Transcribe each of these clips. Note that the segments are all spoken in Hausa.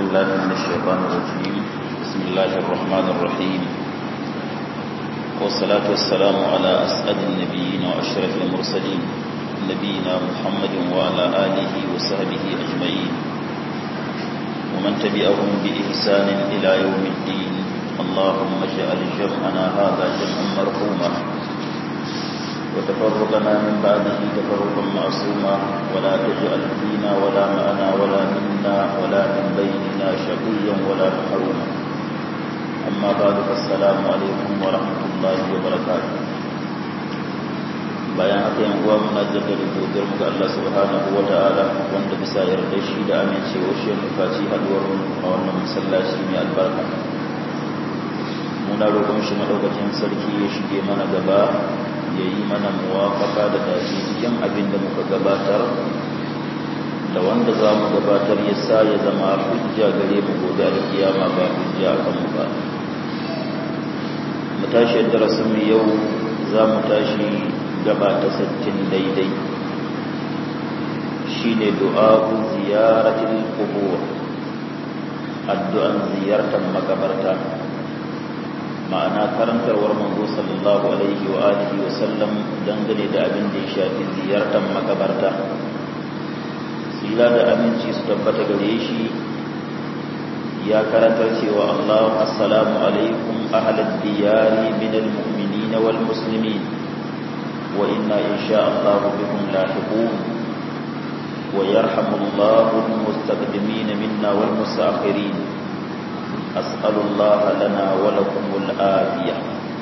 بالله من الشيطان الرجيم بسم الله الرحمن الرحيم والصلاة والسلام على أسعد النبيين وأشرف المرسلين نبينا محمد وعلى آله وصحبه أجمعين ومن تبعهم بإحسان إلى يوم الدين اللهم اجعل جمعنا هذا جمعا مرحوما وتفرقنا من بعده تفرقا معصوما ولا تجعل فينا ولا معنا ولا منا ولا من بيننا شقيا ولا محروما أما بعد فالسلام عليكم ورحمة الله وبركاته bayan haka yan uwa muna jaddada godiyar mu ga Allah subhanahu wa ta'ala wanda bisa yarda shi da amincewa shi mu faci haduwar mu a wannan masallaci mai albarka muna roƙon shi madaukakin sarki ya shige mana gaba ya yi mana muwafaka da dace cikin abin da muka gabatar da wanda za mu gabatar ya sa ya zama hujja gare mu gobe da kiyama ba hujja a kanmu ba mu tashi darasin mu yau za mu tashi gaba ta sattin daidai shine du'a'u ziyaratil qubur addu'an ziyartar makabarta ma'ana karantarwar manzo sallallahu alaihi wa alihi wa sallam dangane da abin da ya shafi ziyartar makabarta sila da aminci su tabbata gare shi ya karantar cewa Allah assalamu alaikum ahlal diyari min almu'minin wal muslimin wa inna insha Allah bikum lahiqun wa yarhamullahu almustaqdimin minna wal mustaakhirin أسأل الله لنا ولكم الآفية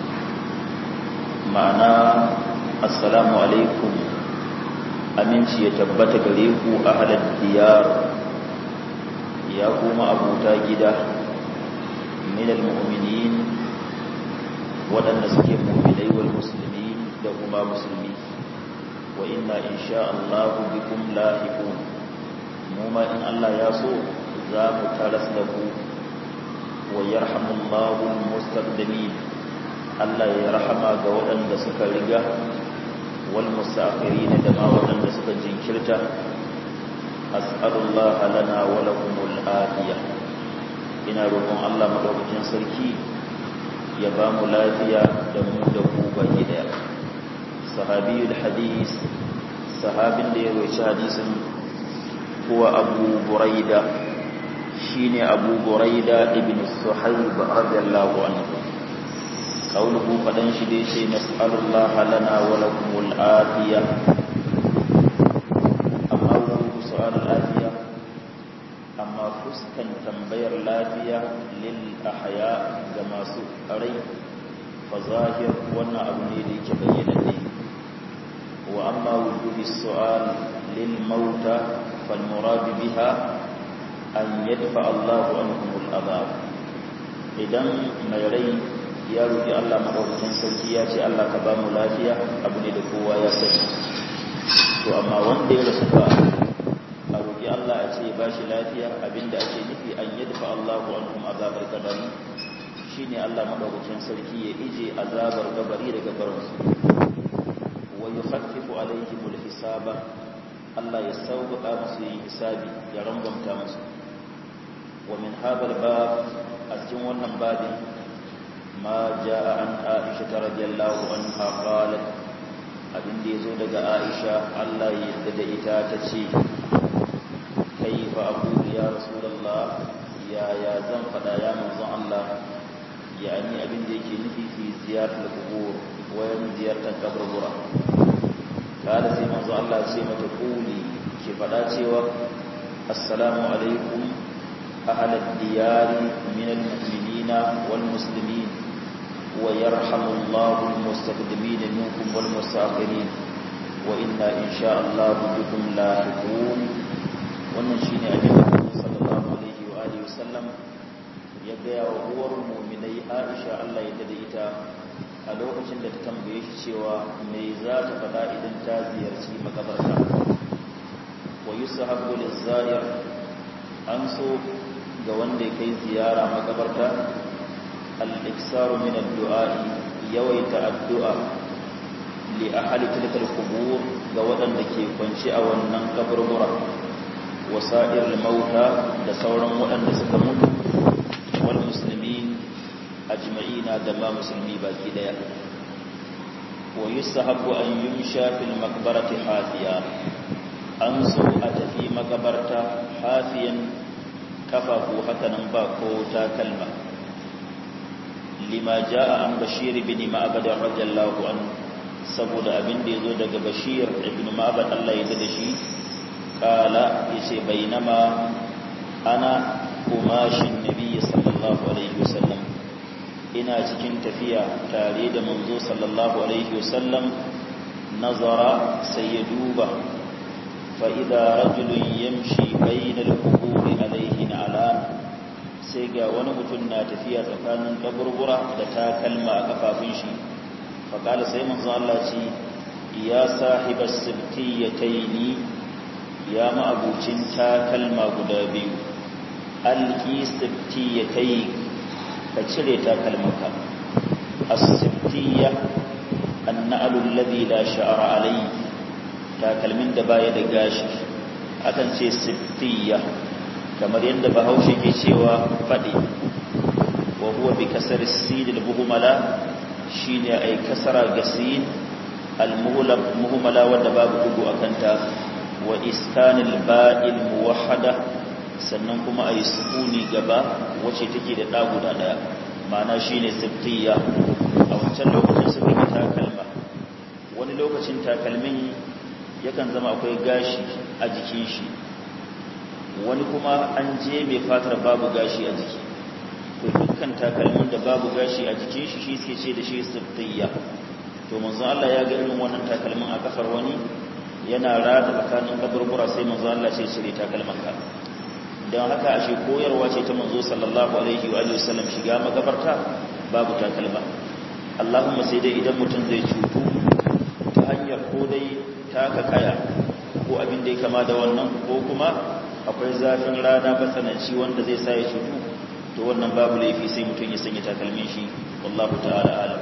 معنى السلام عليكم aminci ya tabbata gare ku ahlal diyar ya kuma abuta gida min almu'minin waɗanda suke mu'minai wal muslimin da kuma musulmi wa inna insha Allah bikum lahiqun mu ma in Allah ya so za mu taras da ku ويرحم الله المستقدمين الله يرحم ga waɗanda suka riga wal musafirin da ma waɗanda suka jinkirta as'alullah lana wa lakumul afiya ina roƙon Allah madaukakin sarki ya ba mu lafiya da mu da ku baki daya sahabiyul hadis sahabin da ya rawaita hadisin huwa abu buraida shine Abu Buraida ibn Suhayb radiyallahu anhu kauluhu fadan shi dai sai nas'alullaha lana wa lakumul afiya amma ku su'al afiya amma fuskan tambayar lafiya lil ahya ga masu rai fa zahir wannan abu ne da yake bayyana ne wa amma wujubi su'al lil mauta fal murad biha an yadfa Allahu anhumul azab idan mai rai ya roki Allah madaukakin sarki ya ce Allah ka ba mu lafiya abu ne da kowa ya sani to amma wanda ya rasu ba a roki Allah ya ce ba shi lafiya abinda ake nufi an yadfa Allahu anhum azabar kabari shine Allah madaukakin sarki ya ije azabar kabari daga barinsu wa yukhaffifu alaihimul hisaba Allah ya sauƙaƙa musu yin hisabi ya rangwamta musu ومن هذا الباب أسجن ونن بابي ما جاء عن عائشة رضي الله عنها قالت abin da ya zo daga aisha allah ya yadda da ita ta ce kai fa abu ya rasulallah ya ya zan fada ya manzon allah ya ni abin da yake nufi fi ziyartar kubur wayan ziyartar kaburbura kada sai manzon allah ce mata kuli ke fada cewa assalamu alaikum أهل الديار من المؤمنين والمسلمين ويرحم الله المستقدمين منكم والمستأخرين وإنا إن شاء الله بكم لاحقون ونشين أبي صلى الله عليه وآله وسلم يبيع وهو المؤمني عائشة الله يتدئتا a lokacin da ta tambaye shi cewa me za ta faɗa idan ta ziyarci makabarta wa yusahabu lizzayir an so ga wanda ya kai ziyara makabarta al-iksaru min ad-du'a'i yawaita addu'a li ahli tilkal qubur ga waɗanda ke kwance a wannan kaburbura wa wasa'ir mauta da sauran waɗanda suka mutu wal muslimin ajma'ina da ma musulmi baki daya wa yusahabu an yumsha fil maqbarati hafiya an so a tafi makabarta hafiyan kafafu hakanan ba ko takalma lima jaa an bashir bin ma'bad radiyallahu anhu saboda abin da yazo daga bashir ibn ma'bad Allah ya da shi kala yace bainama ana kumashin nabi sallallahu alaihi wasallam ina cikin tafiya tare da manzo sallallahu alaihi wasallam nazara sai ya duba fa idza rajulun yamshi bainal quburi alaihi ala sai ga wani mutum na tafiya tsakanin kaburbura da takalma a kafafun shi fa kala sai manzo Allah ce ya sahibas sibtiyataini ya ma'abucin takalma guda biyu alki sibtiyatai ka cire takalmanka as-sibtiya an-na'lu alladhi la sha'ra alayhi takalmin da baya da gashi akan ce sibtiya kamar yadda bahaushe ke cewa fadi wa huwa bi kasar as-sin al-buhmala shine ay kasara gasin al-muhlab muhmala wanda babu dugu akanta wa iskanil ba'il muwahhada sannan kuma ayi sukuni gaba wacce take da da guda daya ma'ana shine siftiya a wancan lokacin suka yi takalma wani lokacin takalmin yakan zama akwai gashi a jikin shi wani kuma an je mai fatar babu gashi a jiki to dukkan takalmin da babu gashi a jikin shi shi suke ce da shi siftiya to manzo Allah ya ga irin wannan takalmin a kafar wani yana rada tsakanin kaburbura sai manzo Allah sai cire takalman ka dan haka ashe koyarwa ce ta manzo sallallahu alaihi wa alihi wasallam shiga magabarta babu takalma Allahumma sai dai idan mutum zai cutu ta hanyar ko dai taka kaya ko abin da ya kama da wannan ko kuma akwai zafin rana matsananci wanda zai sa ya cutu to wannan babu laifi sai mutum ya sanya takalmin shi wallahu ta'ala alam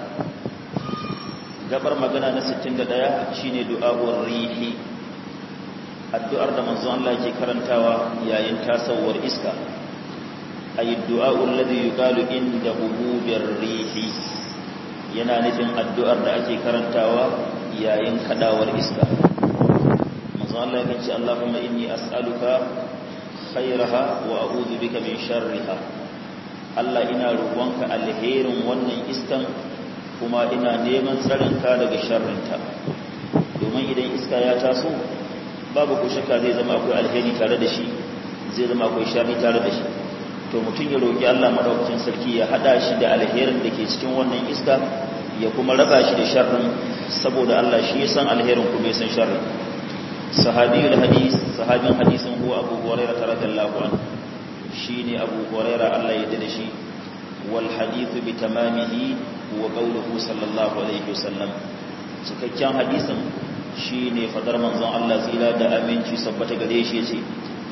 gabar magana na 61 shine du'a'ur rihi addu'ar da manzon Allah ke karantawa yayin tasawwar iska ayi du'a'ul ladhi yuqalu inda hububir rihi yana nufin addu'ar da ake karantawa yayin kadawar iska manzon Allah ya ce Allahumma inni as'aluka khairaha wa a'udhu bika min sharriha Allah ina roƙonka alherin wannan iskan kuma ina neman tsarinka daga sharrinta domin idan iska ya taso babu ko shakka zai zama akwai alheri tare da shi zai zama akwai sharri tare da shi to mutum ya roƙi Allah madaukakin sarki ya hada shi da alherin da ke cikin wannan iska ya kuma raba shi da sharrin saboda Allah shi ya san alherin kuma ya san sharrin sahabiyul hadis sahabin hadisin huwa Abu Hurairah radhiyallahu anhu shine Abu Hurairah Allah ya dade shi wal hadithu bi tamamihi wa qawluhu sallallahu alaihi wasallam cikakken hadisin shine fadar manzon Allah zila da aminci sabbata gare shi yace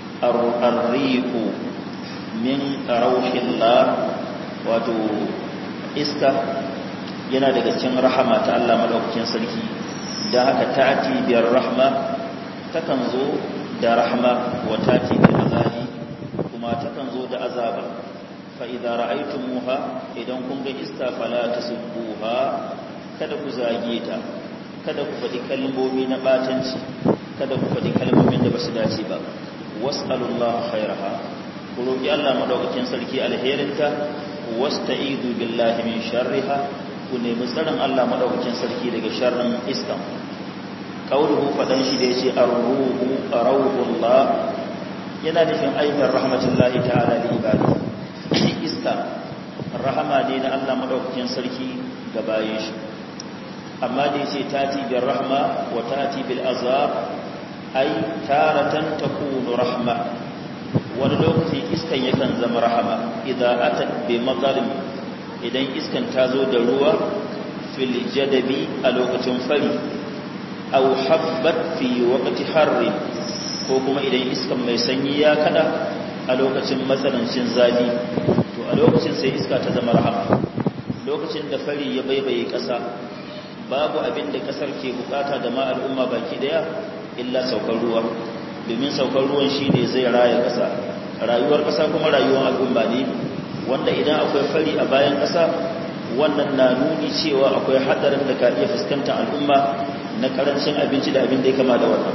ar-riqu min rauhillah wato iska yana daga cikin rahama ta Allah madaukakin sarki dan haka ta'ati biyar rahma takan zo da rahma wa ta'ti bil azabi kuma takan zo da azaba fa idza ra'aytumuha idan kun ga iska fala tasubbuha kada ku zage ta kada ku faɗi kalmomi na batanci kada ku faɗi kalmomin da basu dace ba was'alullaha khairaha ku roki Allah madaukakin sarki alherinta wasta'idu billahi min sharriha ku nemi tsaron Allah madaukakin sarki daga sharrin iska qauluhu fadan shi da yace ar-ruhu rawhullah yana nufin aikin rahmatullahi ta'ala li ibadi iska rahama ne na Allah madaukakin sarki ga bayin shi amma da yace tati bil rahma wa tati bil azab ai taratan takunu rahma wani lokaci iskan yakan zama rahama idan atat bi madarin idan iskan ta zo da ruwa fil jadabi a lokacin fari aw habbat fi waqti harri ko kuma idan iskan mai sanyi ya kada a lokacin matsanancin zafi to a lokacin sai iska ta zama rahama lokacin da fari ya baibaye ƙasa babu abin da ƙasar ke bukata da ma al'umma baki daya illa saukar ruwa domin saukar ruwan shi ne zai raya ƙasa rayuwar ƙasa kuma rayuwar al'umma ne wanda idan akwai fari a bayan ƙasa wannan na nuni cewa akwai hadarin da ka iya fuskantar al'umma na karancin abinci da abin da ya kama da wannan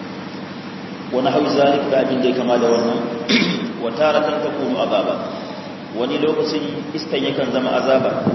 wani hau zalik da abin da ya kama da wannan wata ratan ta kunu azaba wani lokacin iskan yakan zama azaba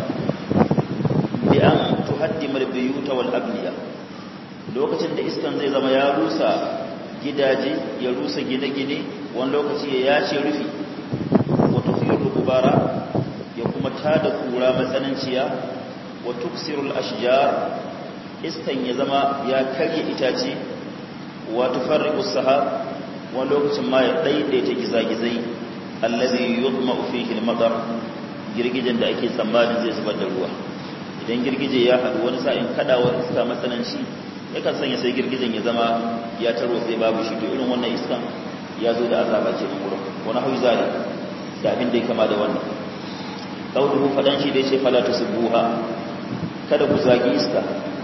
bi an tuhaddimar biyuta wal abniya lokacin da iskan zai zama ya rusa gidaje ya rusa gine-gine wani lokaci ya yace rufi wata fiye gubara ya kuma tada kura matsananciya wa tuksirul ashjar iskan ya zama ya karye itace wa tufarriqu sahab wani lokacin ma ya daidaita gizagizai allazi yudma'u fihi al-matar girgijen da ake tsammanin zai zubar da ruwa idan girgije ya haɗu wani sa'in kadawar iska matsananci yakan sanya sai girgijen ya zama ya taro sai babu shi to irin wannan iskan ya zo da azaba ce nan gurin wani hau zali da abin da ya kama da wannan kauluhu fadan shi dai ce fala tusbuha kada ku zagi iska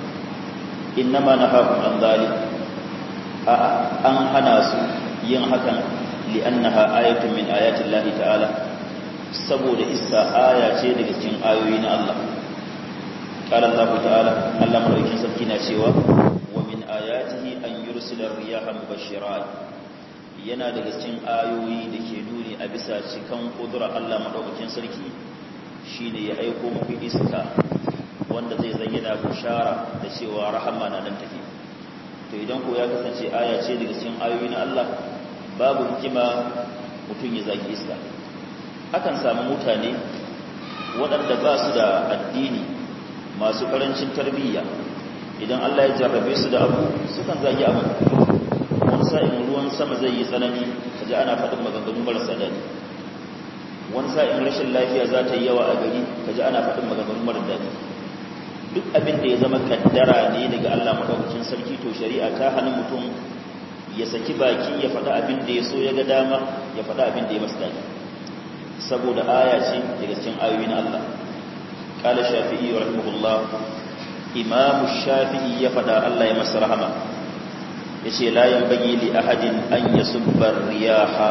innama nahakum an zalik a an hana su yin hakan li'annaha ayatun min ayati Allah ta'ala saboda iska aya ce daga cikin ayoyi na Allah qala Allah ta'ala Allah madaukakin sarki na cewa wa min ayatihi an yursila riyaha mubashirat yana daga cikin ayoyi da ke nuni a bisa cikan kudura Allah madaukakin sarki shine ya aiko muku iska wanda zai zan yana bushara da cewa rahama na nan tafi to idan ko ya kasance aya ce daga cikin ayoyi na Allah babu hikima mutum ya zagi iska akan samu mutane waɗanda ba su da addini masu karancin tarbiyya idan Allah ya jarrabe su da abu sukan zagi abu wani sa'in ruwan sama zai yi tsanani kaji ana faɗin maganganu marasa daɗi wani sa'in rashin lafiya za ta yi yawa a gari kaji ana faɗin maganganu marasa daɗi duk abin da ya zama kaddara ne daga Allah madaukakin sarki to shari'a ta hana mutum ya saki baki ya faɗa abin da ya so ya ga dama ya faɗa abin da ya masa daɗi saboda aya ce daga cikin ayoyi na Allah qala shafi'i rahimahullah imam shafi'i ya faɗa Allah ya masa rahama yace la yanbaghi li ahadin an yasubba riyaha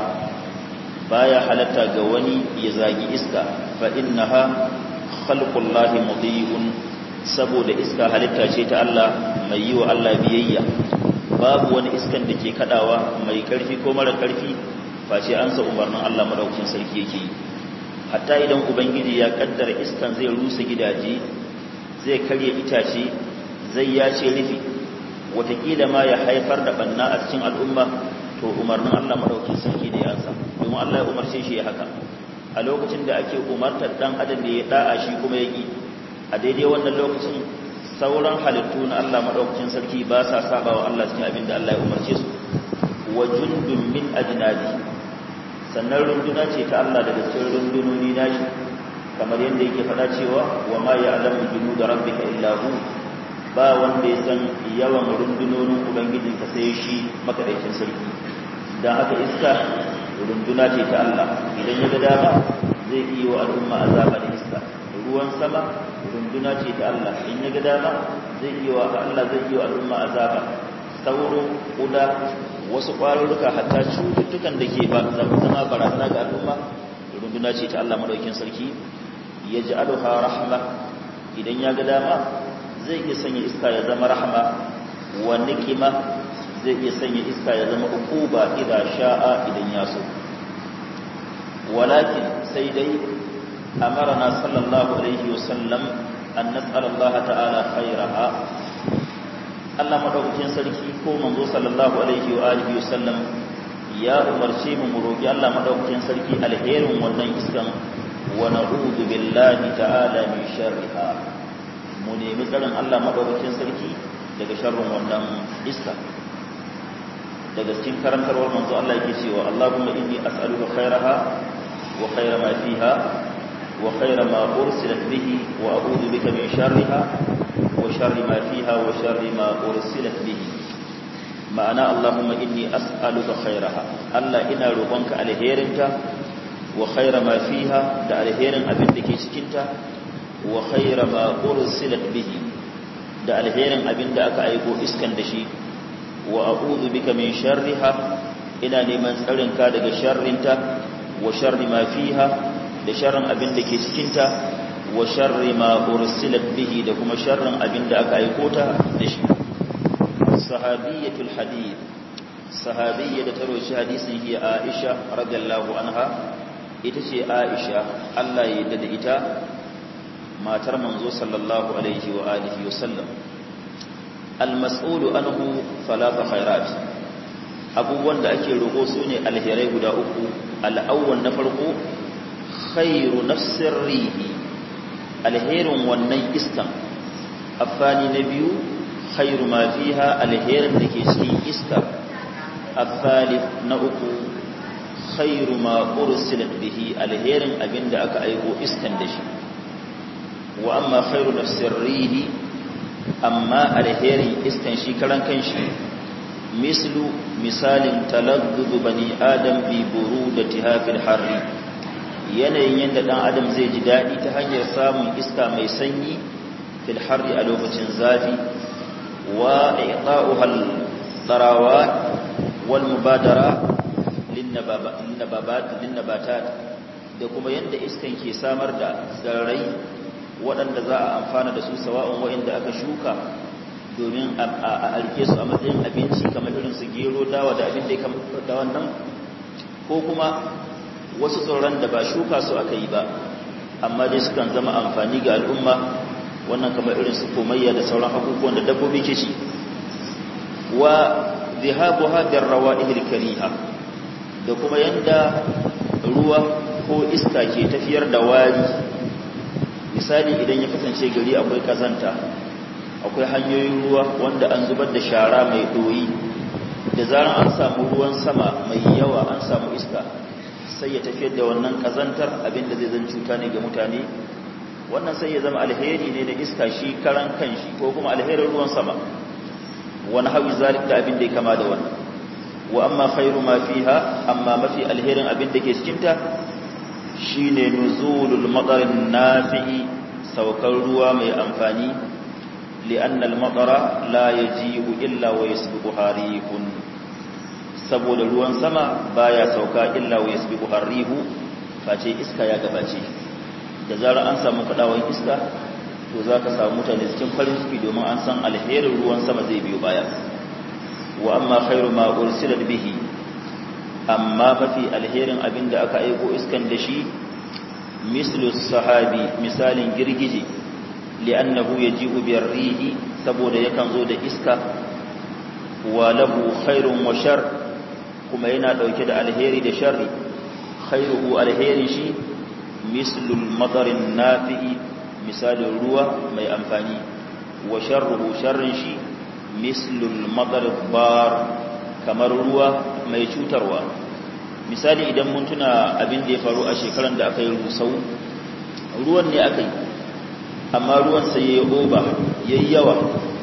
baya halatta ga wani ya zagi iska fa innaha khalqullahi mudhi'un saboda iska halitta ce ta Allah mai yi wa Allah biyayya babu wani iskan da ke kadawa mai karfi ko mara karfi face an sa umarnin Allah madaukakin sarki yake yi hatta idan ubangiji ya kaddara iskan zai rusa gidaje zai karya itace zai yace rufi watakila ma ya haifar da banna a cikin al'umma to umarnin Allah madaukakin sarki ne ya ansa domin Allah ya umarce shi ya haka a lokacin da ake umartar dan adam da ya da'a shi kuma ya ki a daidai wannan lokacin sauran halittu na Allah maɗaukacin sarki ba sa saba wa Allah cikin abin da Allah ya umarce su wa jundun min ajnadi sannan runduna ce ta Allah daga cikin rundunoni nashi kamar yadda yake faɗa cewa wa ma ya'lamu junuda rabbika illa hu ba wanda ya san yawan rundunonin ubangijinka sai shi makadaicin sarki dan haka iska runduna ce ta Allah idan ya ga dama zai iya wa al'umma azaba da iska ruwan sama runduna ce ta Allah in ya ga dama zai yi wa Allah zai yi wa al'umma azaba sauro kuda wasu ƙwarurruka hatta cututtukan da ke zama barazana ga al'umma runduna ce ta Allah madaukin sarki ya ji aluha rahma idan ya ga dama zai iya sanya iska ya zama rahma wa nikima zai iya sanya iska ya zama ukuba idan sha'a idan ya so walakin sai dai أمرنا صلى الله عليه وسلم أن نسأل الله تعالى خيرها Allah madaukakin sarki ko manzo sallallahu alaihi wa alihi wasallam ya umarce mu mu roki Allah madaukakin sarki alherin wannan iskan wa na'udhu billahi ta'ala min sharriha mu nemi tsarin Allah madaukakin sarki daga sharrin wannan iska daga cikin karantarwar manzo Allah yake cewa Allahumma inni as'aluka khairaha wa khaira ma fiha وخير ما أرسلت به وأعوذ بك من شرها وشر ما فيها وشر ما أرسلت به معنى اللهم إني أسألك خيرها ألا إنا ربنك الهيرنك وخير ما فيها دا الهيرن أبن دكي سكنت وخير ما أرسلت به دا الهيرن أبن دا أكا أيكو إسكن دشي وأعوذ بك من شرها ina neman tsarinka daga sharrinta wa sharri ma fiha da sharrin abin da ke cikinta wa sharri ma ursilat bihi da kuma sharrin abin da aka aiko ta da shi sahabiyatul hadith sahabiyya da ta roshi hadisin hiya Aisha radiyallahu anha ita ce Aisha Allah ya yarda da ita matar manzo sallallahu alaihi wa alihi wa sallam al-mas'ulu anhu falata khairat abubuwan da ake roƙo su ne alherai guda uku al-awwal na farko khairu nafsir rihi alherin wannan iskan afani na biyu khairu ma fiha alherin da ke cikin iska الثالث نأكو خير ما أرسلت به الهير أبن دعك أيبو إسكندش وأما خير نفس الريه أما الهير إسكنشي كلان كنشي مثل مثال تلذذ بني آدم ببرودتها في الحر yanayin yadda ɗan adam zai ji daɗi ta hanyar samun iska mai sanyi fil harri a lokacin zafi wa iqa'uhal tsarawat والمبادرة للنبابات للنباتات da kuma yadda iskan ke samar da tsirrai waɗanda za a amfana da su sawa'un waɗanda aka shuka domin a alke su a matsayin abinci kamar irin su gero dawa da abin da ya da wannan ko kuma wasu tsirran da ba shuka su aka yi ba amma dai sukan zama amfani ga al'umma wannan kamar irin su komayya da sauran abubuwan da dabbobi ke ci wa zihabuha bir rawa'ihil kariha da kuma yanda ruwa ko iska ke tafiyar da wari misali idan ya kasance gari akwai kazanta akwai hanyoyin ruwa wanda an zubar da shara mai doyi da zaran an samu ruwan sama mai yawa an samu iska sai ya tafiyar da wannan kazantar abinda zai zan cuta ne ga mutane wannan sai ya zama alheri ne da iska shi karan kanshi ko kuma alherin ruwan sama wani hawi zalik da abin da ya kama da wannan wa amma khairu ma fiha amma mafi alherin abin da ke cikinta shine nuzulul matarin nafi'i saukar ruwa mai amfani li'anna al-matara la yaji'u illa wa yasbiqu harihun saboda ruwan sama baya sauka illa wa yasbiqu harihu face iska ya gabace da zarar an samu kadawan iska to za ka samu mutane cikin farin ciki domin an san alherin ruwan sama zai biyo baya wa amma khairu ma ursilat bihi amma mafi alherin abin da aka aiko iskan da shi mislu sahabi misalin girgije li'annahu yaji'u birrihi saboda yakan zo da iska wa lahu khairun wa shar kuma yana dauke da alheri da sharri khairuhu alherin shi mislul madarin nafi'i misalin ruwa mai amfani wa sharruhu sharrin shi mislul madar bar kamar ruwa mai cutarwa misali idan mun tuna abin da ya faru a shekaran da aka yi rusau ruwan ne aka yi amma ruwan sai ya oba ya yi yawa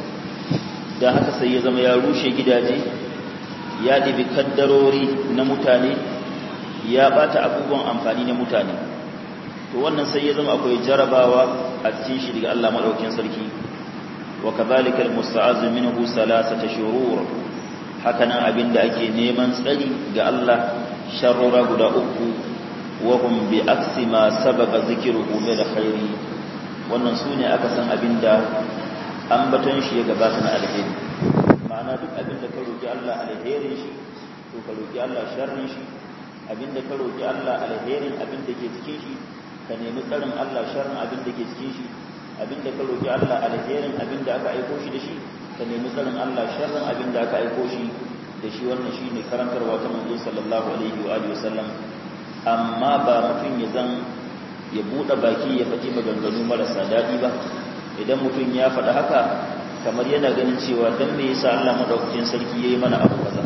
da haka sai ya zama ya rushe gidaje ya ɗibi kaddarori na mutane ya ɓata abubuwan amfani na mutane to wannan sai ya zama akwai jarabawa a cikin shi daga Allah madaukakin sarki wa kadhalika almusta'azu minhu salasata shurur hakanan abinda ake neman tsari ga Allah sharrura guda uku wa hum bi aksi ma sababa zikruhu min alkhairi wannan sune aka san abinda ambaton shi ya gabata na alheri ma'ana duk abinda ka roki Allah alherin shi to ka roki Allah sharrin shi abinda ka roki Allah alherin abinda ke cikin shi ka nemi tsarin Allah sharrin abin da ke cikin shi abin da ka roƙi Allah alherin abin da aka aiko shi da shi ka nemi tsarin Allah sharrin abin da aka aiko shi da shi wannan shi ne karantarwa ta manzo sallallahu alaihi wa alihi wasallam amma ba mutum ya zan ya buɗe baki ya faɗi maganganu marasa daɗi ba idan mutum ya faɗi haka kamar yana ganin cewa dan me yasa Allah madaukakin sarki yayi mana abu kaza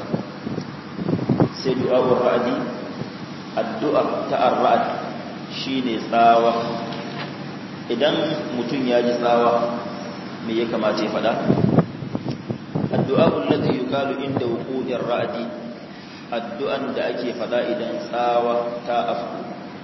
sai du'a wa ra'adi addu'a ta ar-ra'd shi ne tsawa idan mutum ya ji tsawa me ya kamata ya fada addu'a ullati yuqalu inda wuqu'ir ra'di addu'an da ake fada idan tsawa ta afku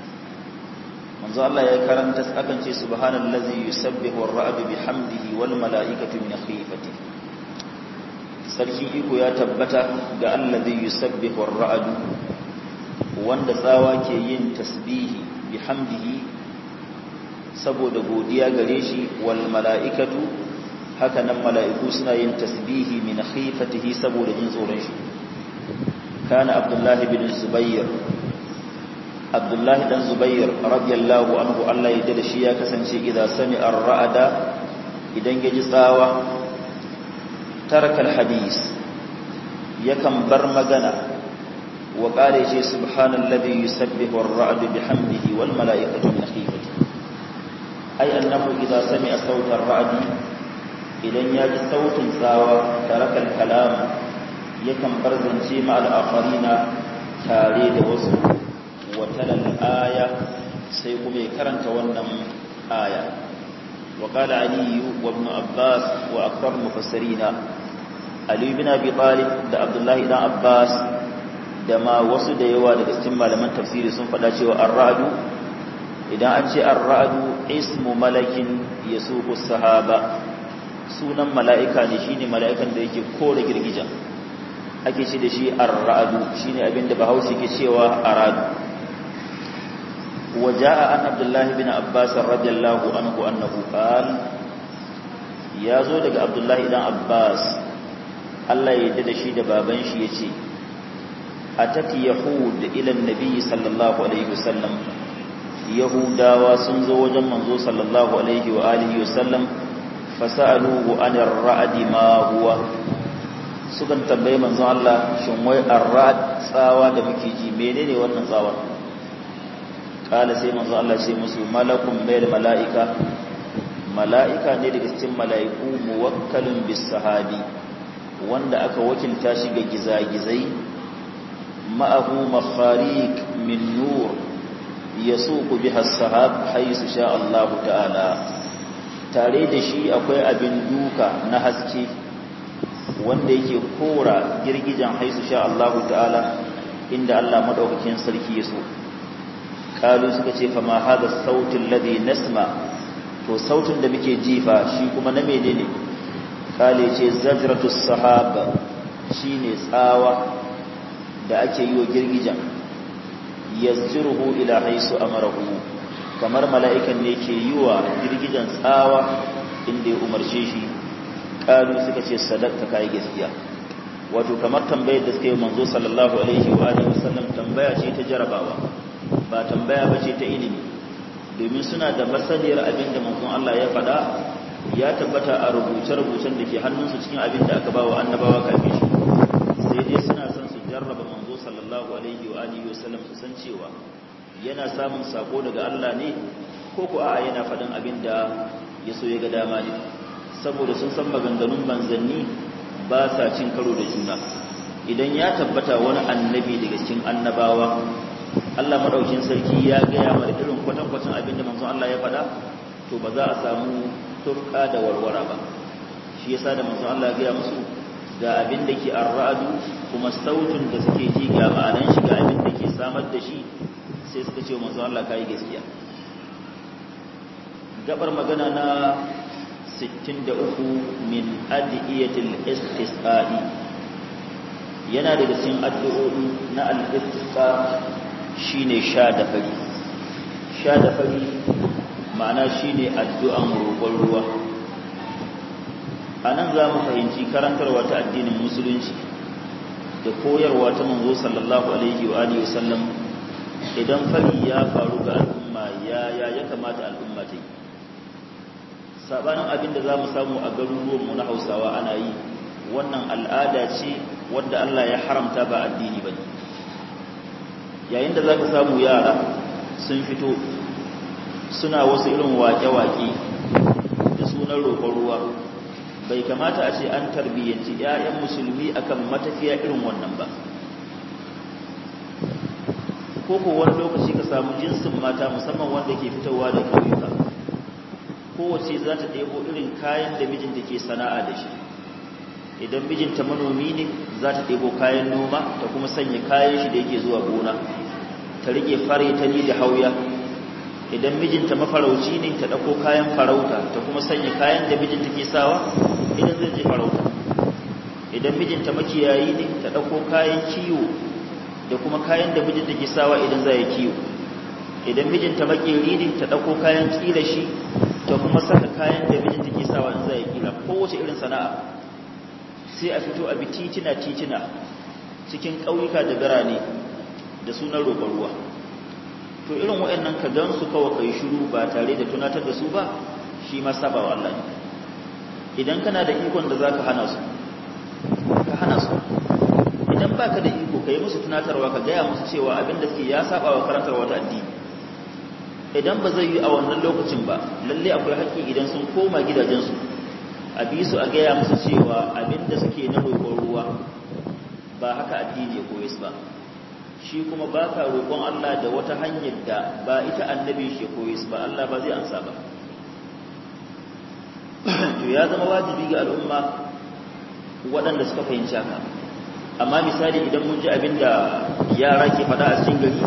manzo Allah ya karanta akan ce subhanallazi yusabbihu ar-ra'du bihamdihi wal mala'ikatu min khifatihi sarki iko ya tabbata ga allazi yusabbihu ar-ra'd wanda tsawa ke yin tasbihi bihamdihi saboda godiya gare shi wal mala'ikatu haka nan mala'iku suna yin tasbihi min khifatihi saboda jin tsoron shi kana abdullahi bin zubair abdullahi dan zubair radiyallahu anhu Allah ya da shi ya kasance idan sami ar-ra'ada idan ya ji tsawa tarakal hadis yakan bar magana wa qala shi subhanallazi yusabbihu ar-ra'du bihamdihi wal mala'ikatu min khifatihi ay annahu idza sami'a sawta ar-ra'di idan ya ji sautin tsawa tarakal kalam yakan bar zance ma al-akharina tare da wasu wa talal aya sai kuma ya karanta wannan aya wa qala ali wa ibn abbas wa akbar mufassirina ali ibn abi talib da abdullahi dan abbas da ma wasu da yawa daga cikin malaman tafsiri sun faɗa cewa ar-ra'du idan an ce ar-ra'du ismu malakin yasuqu sahaba sunan mala'ika ne shine mala'ikan da yake kore girgijan ake ce da shi ar-ra'du shine abinda bahaushe ke cewa aradu وجاء عن عبد الله بن عباس رضي الله عنه انه قال ya zo daga abdullahi dan abbas Allah ya yarda da shi da baban shi yace atati yahud ila annabi sallallahu alaihi wasallam yahudawa sun zo wajen manzo sallallahu alaihi wa alihi wasallam fasaluhu anir ra'd ma huwa sukan tambaye manzo Allah shin wai ar-ra'd tsawa da muke ji menene wannan tsawa kala sai manzo Allah ce musu malakun mayl malaika malaika ne daga cikin malaiku muwakkalun bis sahabi wanda aka wakilta shi ga gizagizai ma'ahu makhariq min nur yasuqu biha as-sahab haythu sha Allah ta'ala tare da shi akwai abin duka na haske wanda yake kora girgijan haisu sha Allah ta'ala inda Allah madaukakin sarki ya so kalu suka ce fa ma hada sautin ladhi nasma to sautin da muke jifa shi kuma na menene kale ce zajratus sahaba shine tsawa da ake yi wa girgijan yazjuruhu ila haisu amarahu kamar mala'ikan ne ke yi wa girgijan tsawa inda ya umarce shi kalu suka ce sadaqta kai gaskiya wato kamar tambayar da suka yi manzo sallallahu alaihi wa alihi wasallam tambaya ce ta jarabawa ba tambaya ba ce ta ilimi domin suna da masaniyar abin da manzon Allah ya faɗa ya tabbata a rubuce-rubucen da ke hannunsu cikin abin da aka ba wa annabawa kafin shi sai dai suna son su jarraba manzo sallallahu alaihi wa alihi wa sallam su san cewa yana samun sako daga Allah ne ko ko a'a yana faɗin abin da ya so ya ga dama ne saboda sun san maganganun manzanni ba sa cin karo da juna idan ya tabbata wani annabi daga cikin annabawa Allah madaukin sarki ya gaya mana irin kwatankwacin abin da manzon Allah ya faɗa to ba za a samu turka da warwara ba shi yasa da manzon Allah ya gaya musu ga abin da ke arra'adu kuma sautin da suke ji ga ma'anan shi ga abin da ke samar da shi sai suka ce manzon Allah kai gaskiya gabar magana na 63 min adiyatil istisqa'i yana daga cikin addu'o'i na al-istisqa shine sha da fari sha da fari ma'ana shine addu'an roƙon ruwa anan za mu fahimci karantarwa ta addinin musulunci da koyarwa ta manzo sallallahu alaihi wa alihi wasallam idan fari ya faru ga al'umma ya ya ya kamata al'umma ta yi sabanin abin da za mu samu a garuruwanmu na hausawa ana yi wannan al'ada ce wadda Allah ya haramta ba addini ba ne yayin da za ka samu yara sun fito suna wasu irin waƙe-waƙe da sunan roƙon ruwa bai kamata a ce an tarbiyyanci 'ya'yan musulmi akan matafiya irin wannan ba ko ko wani lokaci ka samu jinsin mata musamman wanda ke fitowa da ƙauyuka kowace za ta ɗebo irin kayan da mijinta ke sana'a da shi idan mijinta manomi ne za ta ɗebo kayan noma ta kuma sanya kayan shi da yake zuwa gona ta rike fare ta ni da hauya idan mijinta mafarauci ne ta ɗauko kayan farauta ta kuma sanya kayan da mijinta ke sawa idan zai je farauta idan mijinta makiyayi ne ta ɗauko kayan kiwo da kuma kayan da mijinta ke sawa idan za ya kiwo idan mijinta makeri ne ta ɗauko kayan ƙila shi ta kuma saka kayan da mijinta ke sawa in za ya kila kowace irin sana'a sai a fito a bi titina titina cikin ƙauyuka da birane da sunan roƙon ruwa to irin waɗannan ka gan su kawai kai shiru ba tare da tunatar da su ba shi ma saba wa Allah ne idan kana da ikon da zaka hana su ka hana su idan baka da iko kai musu tunatarwa ka gaya musu cewa abin da suke ya saba wa karantarwa ta addini idan ba zai yi a wannan lokacin ba lalle akwai haƙƙi idan sun koma gidajensu a bi su a gaya musu cewa abin da suke na roƙon ruwa ba haka addini ya koyi su ba shi kuma ba ka roƙon Allah da wata hanyar da ba ita annabi shi koyi su ba Allah ba zai ansa ba to ya zama wajibi ga al'umma waɗanda suka fahimci haka amma misali idan mun ji abin da yara ke faɗa a cikin gari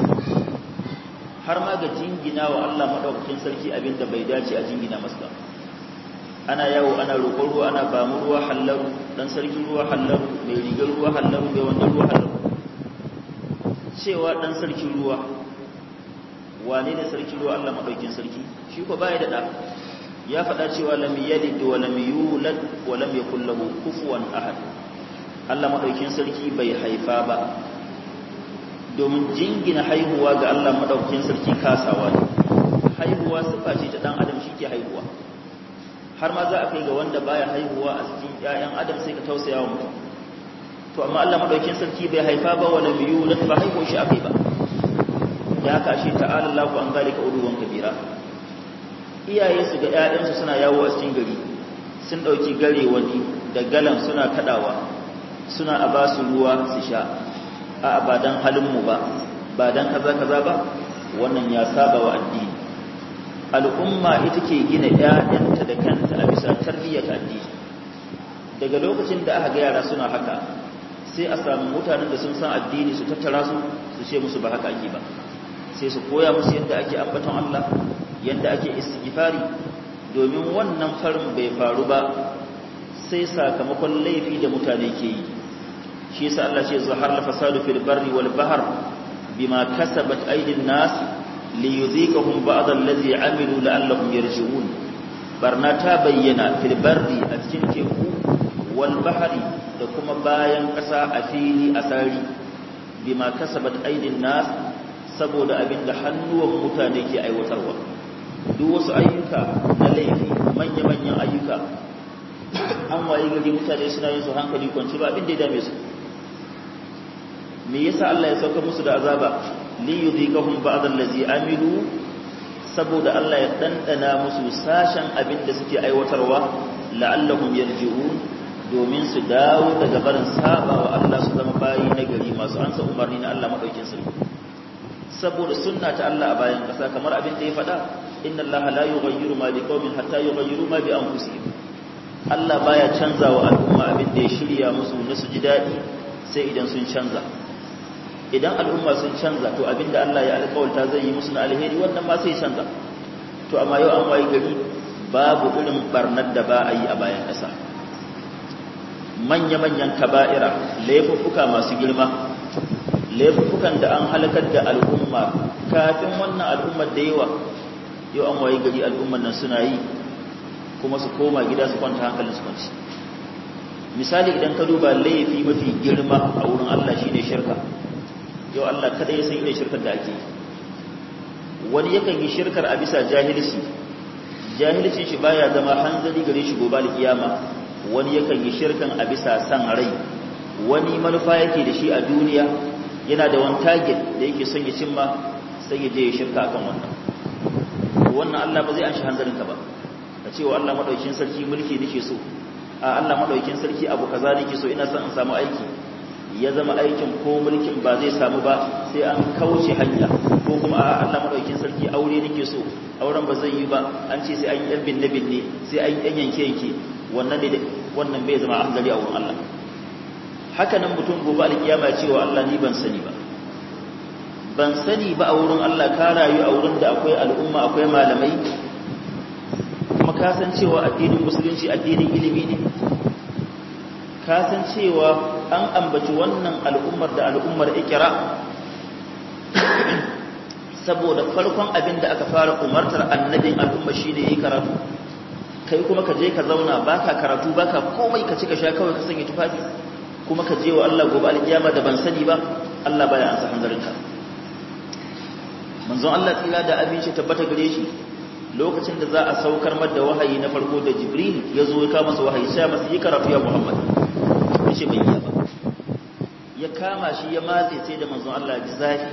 har ma ga jingina wa Allah maɗaukakin sarki abin da bai dace a jingina masa ana yawo ana roƙon ruwa ana ba mu ruwa hallaru dan sarki ruwa hallaru mai rigar ruwa hallaru mai wannan ruwa hallaru cewa dan sarki ruwa wane ne sarki ruwa Allah maɗaukin sarki shi ko baya da ɗa ya faɗa cewa lam yalid wa lam yulad wa lam yakul lahu kufuwan ahad Allah maɗaukin sarki bai haifa ba domin jingina haihuwa ga Allah maɗaukin sarki kasawa ne haihuwa sifa ce ta ɗan adam shi ke haihuwa har ma za a kai ga wanda baya haihuwa a cikin ƴaƴan adam sai ka tausaya wa mutum to amma Allah maɗaukin sarki bai haifa ba wa lam yulad ba haihuwa shi akai ba da haka ashe ta'ala Allahu an zalika uluwan kabira iyaye su ga ƴaƴansu suna yawo a cikin gari sun ɗauki gare wani da galan suna kaɗawa suna a ba su ruwa su sha a ba dan halinmu ba ba dan kaza kaza ba wannan ya saba wa addini al'umma ita ke gina ƴaƴanta da kanta a bisa tarbiyyar addini daga lokacin da aka ga yara suna haka sai a samu mutanen da sun san addini su tattara su su ce musu ba haka ake ba sai su koya musu yadda ake ambaton Allah yadda ake istighfari domin wannan farin bai faru ba sai sakamakon laifi da mutane ke yi shi yasa Allah ce zahar la fasadu fil barri wal bahr bima kasabat aydin nas li yudhikahum ba'd allazi amilu la'allahum yarji'un barna ta bayyana fil barri a cikin teku wal bahri da kuma bayan ƙasa a fili a sari bima kasabat aydin nas saboda abinda hannuwan mutane ke aiwatarwa duk wasu ayyuka na laifi manya-manyan ayyuka an waye gari mutane suna yin su hankali kwanci ba abin da ya dame su me yasa Allah ya sauka musu da azaba li yudhikahum ba'd allazi amilu saboda Allah ya dandana musu sashen abin da suke aiwatarwa la'allahum yarji'un domin su dawo daga barin saba wa Allah su zama bayi na gari masu ansa umarni na Allah madaukin sarki saboda sunna ta Allah a bayan kasa kamar abin da ya faɗa inna Allah la yughayyiru ma biqaumin hatta yughayyiru ma bi anfusihim Allah baya canza wa al'umma abin da ya shirya musu na su ji daɗi sai idan sun canza idan al'umma sun canza to abin da Allah ya alƙawarta zai yi musu na alheri wannan ma sai canza to amma yau an wayi gari babu irin barnar da ba a yi a bayan ƙasa manya-manyan kaba'ira laifuffuka masu girma laifuffukan da an halakar da al'umma kafin wannan al'ummar da yawa yau an wayi gari al'ummar nan suna yi kuma su koma gida su kwanta hankalin su kwanci misali idan ka duba laifi mafi girma a wurin Allah shine shirka yau Allah kada ya san irin shirkar da ake wani yakan yi shirkar a bisa jahilci jahilcin shi baya zama hanzari gare shi gobe alkiyama wani yakan yi shirkan a bisa san rai wani manufa yake da shi a duniya yana da wani target da yake son ya cimma sai ya je ya shirka akan wannan wannan Allah ba zai an shi hanzarin ka ba ka ce wa Allah madaukakin sarki mulki nake so a Allah madaukakin sarki abu kaza nake so ina son in samu aiki ya zama aikin ko mulkin ba zai samu ba sai an kauce hanya ko kuma a Allah madaukakin sarki aure nake so auren ba zai yi ba an ce sai an yi yan binne binne sai an yi yan yanke yanke wannan ne wannan bai zama hanzari a wurin Allah haka nan mutum gobe alkiyama ya ce wa Allah ni ban sani ba ban sani ba a wurin Allah ka rayu a wurin da akwai al'umma akwai malamai kuma ka san cewa addinin musulunci addinin ilimi ne ka san cewa an ambaci wannan al'ummar da al'ummar ikira saboda farkon abin da aka fara umartar annabin al'umma shi ne yi karatu kai kuma ka je ka zauna baka karatu baka komai ka ci ka sha kawai ka sanya tufafi kuma ka je wa Allah gobe alkiyama da ban sani ba Allah baya ansa hanzarinka manzon Allah tsira da abinci tabbata gare shi lokacin da za a saukar mada wahayi na farko da Jibril ya zo ya kawo masa wahayi sai masa yi karatu ya Muhammad yace bai iya ba ya kama shi ya matse sai da manzon Allah ji zafi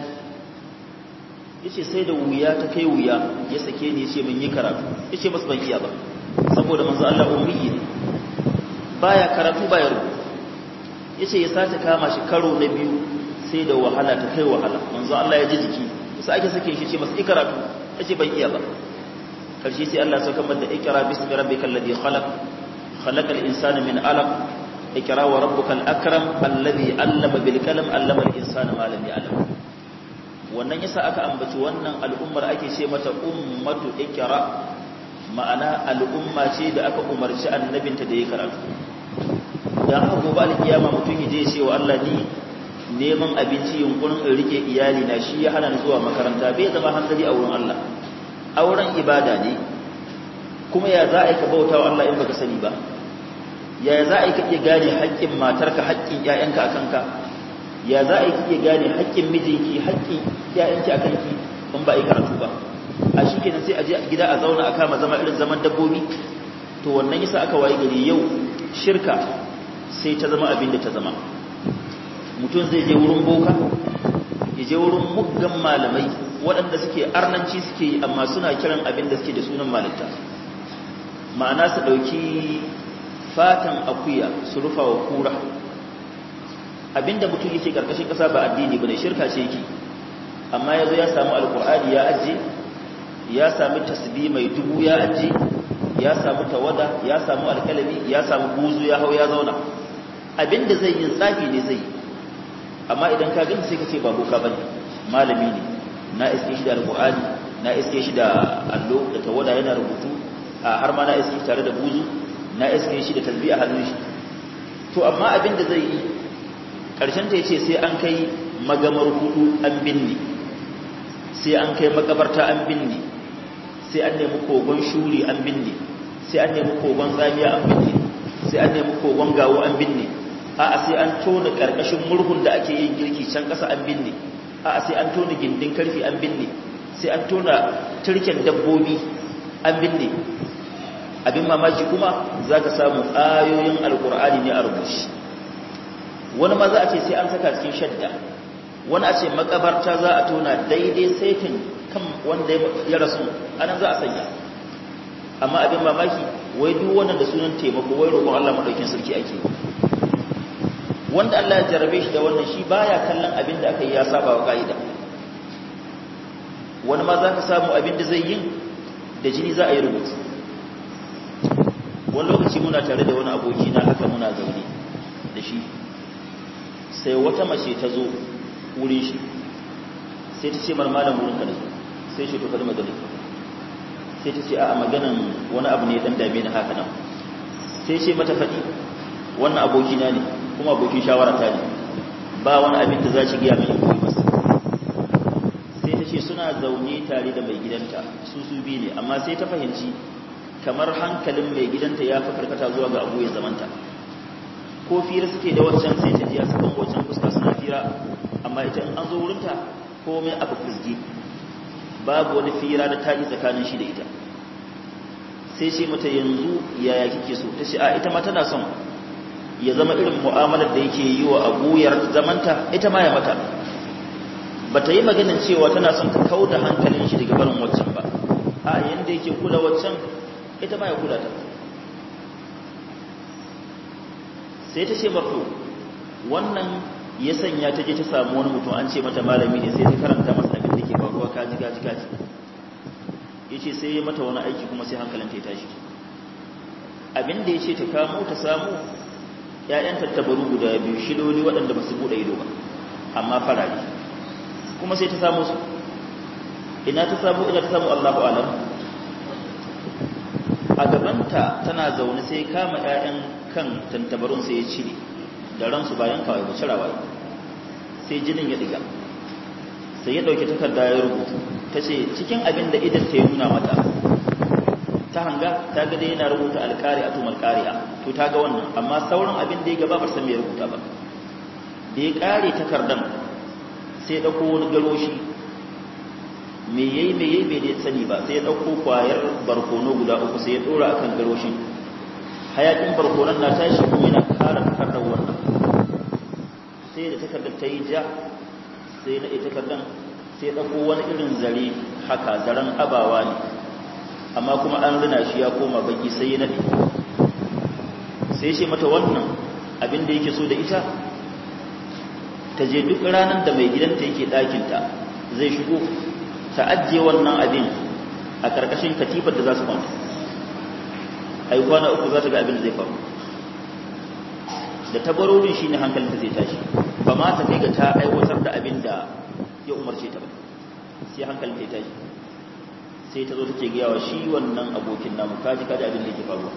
yace sai da wuya ta kai wuya ya sake ni yace mun yi karatu yace bas ban iya ba saboda manzon Allah ummi ne baya karatu baya rubutu yace ya sace kama shi karo na biyu sai da wahala ta kai wahala manzon Allah ya ji jiki sai ake sake shi ce masa ikaratu yace ban iya ba karshe sai Allah ya sauka mada ikra bismi rabbikal ladhi khalaq khalaqal insana min alaq ikra wa rabbukal akram alladhi allama bil kalam allama al insana ma lam ya'lam wannan yasa aka ambaci wannan al'ummar ake ce mata ummatu ikra ma'ana al'umma ce da aka umarci annabinta da ya karatu dan haka gobe alkiyama mutum ya je ce wa Allah ni neman abinci yunkurin in rike iyali na shi ya hana ni zuwa makaranta bai zama hankali a wurin Allah auren ibada ne kuma ya za a yi ka bauta wa Allah in baka sani ba ya za a yi ka iya gane haƙƙin matarka haƙƙin ƴaƴanka a kanka ya za a yi ka iya gane haƙƙin mijinki haƙƙin ƴaƴanki a kanki in ba a yi karatu ba a shi kenan sai a je gida a zauna a kama zama irin zaman dabbobi to wannan yasa aka waye gari yau shirka sai ta zama abin da ta zama mutum zai je wurin boka ya je wurin muggan malamai waɗanda suke arnanci suke yi amma suna kiran abin da suke da sunan malinta ma'ana su ɗauki fatan akuya su rufa wa kura abinda mutum yake ƙarƙashin ƙasa ba addini ba ne shirka ce yake amma ya zo ya samu alƙur'ani ya ajiye ya sami tasbi mai dubu ya ajiye ya samu tawada ya samu alƙalami ya samu buzu ya hau ya zauna abinda zai yi tsafi ne zai yi amma idan ka gani sai ka ce ba boka bane malami ne na iske shi da alqur'ani na iske shi da allo da tawada yana rubutu a har ma na iske shi tare da buzu na iske shi da tasbih a hannun shi to amma abin da zai yi karshen ta yace sai an kai magamar hudu an binne sai an kai makabarta an binne sai an nemi kogon shuri an binne sai an nemi kogon zamiya an binne sai an nemi kogon gawo an binne a'a sai an tona karkashin murhun da ake yin girki can ƙasa an binne a'a sai an tona gindin karfi an binne sai an tona turken dabbobi an binne abin mamaki kuma za ka samu ayoyin alkur'ani ne a rubushi wani ma za a ce sai an saka cikin shadda wani a ce makabarta za a tona daidai saitin kan wanda ya rasu anan za a sanya amma abin mamaki wai duk wannan da sunan taimako wai roƙon Allah madaukin sarki ake wanda Allah ya jarabe shi da wannan shi baya kallon abin da aka yi ya saba wa ka'ida wani ma za ka samu abin da zai yin da jini za a yi rubutu wani lokaci muna tare da wani aboki na haka muna zaune da shi sai wata mace ta zo wurin shi sai ta ce marmalan wurin ka da su sai shi to kada magana sai ta ce a maganan wani abu ne dan dame ni haka nan sai ce mata faɗi wannan abokina ne kuma abokin shawara ta ne ba wani abin da za shi giya mai koyi masa sai ta ce suna zaune tare da mai gidanta su su biyu ne amma sai ta fahimci kamar hankalin mai gidanta ya fi karkata zuwa ga abu ya zamanta ko fira suke da waccan sai ta jiya sukan waccan fuska suna fira amma ita in an zo wurinta komai aka fusgi babu wani fira da taji tsakanin shi da ita sai ce mata yanzu yaya kike so ta ce a ita ma tana son ya zama irin mu'amalar da yake yi wa abuyar zamanta ita ma ya mata ba ta yi maganin cewa tana son ta kau da hankalin shi daga barin waccan ba a yanda yake kula waccan ita ma ya kula ta sai ta ce mafi wannan ya sanya ta je ta samu wani mutum an ce mata malami ne sai ta karanta masa abin da ke faruwa kaji kaji kaji ya ce sai ya mata wani aiki kuma sai hankalinta ya tashi abin da ya ce ta kamo ta samu ‘ya'yan tattabaru guda biyu shiloli waɗanda ba su buɗe ido ba amma farari kuma sai ta samu su ina ta samu ina ta samu allahu alam a gabanta tana zaune sai kama 'ya'yan kan tantabarun sai ya cire da ransu bayan kawai ba cirawa sai jinin ya diga sai ya ɗauki takarda ya rubutu ta ce cikin abin da idan ta yi nuna mata ta hanga ta ga dai yana rubuta alƙari a tumar ƙari'a to ta ga wannan amma sauran abin da ya gaba ba san me ya rubuta ba da ya ƙare takardan sai ya ɗauko wani garoshi me yayi me yayi bai sani ba sai ya ɗauko kwayar barkono guda uku sai ya ɗora akan garoshin hayakin barkonon na tashi kuma yana kara takardar wannan sai da takardar ta yi ja sai na ita takardan sai ya ɗauko wani irin zare haka zaren abawa ne amma kuma an rina shi ya koma baki sai ya naɗe sai ce mata wannan abin da yake so da ita ta je duk ranar da mai gidanta yake ɗakinta zai shigo ta ajiye wannan abin a ƙarƙashin katifar da za su kwanta a yi kwana uku za ta ga abin da zai faru da tabarorin shi ne hankalinta zai tashi ba ma ta kai ga ta aiwatar da abin da ya umarce ta ba sai hankalinta ya tashi sai ta zo take gaya wa shi wannan abokin namu kaji kaji abin da yake faruwa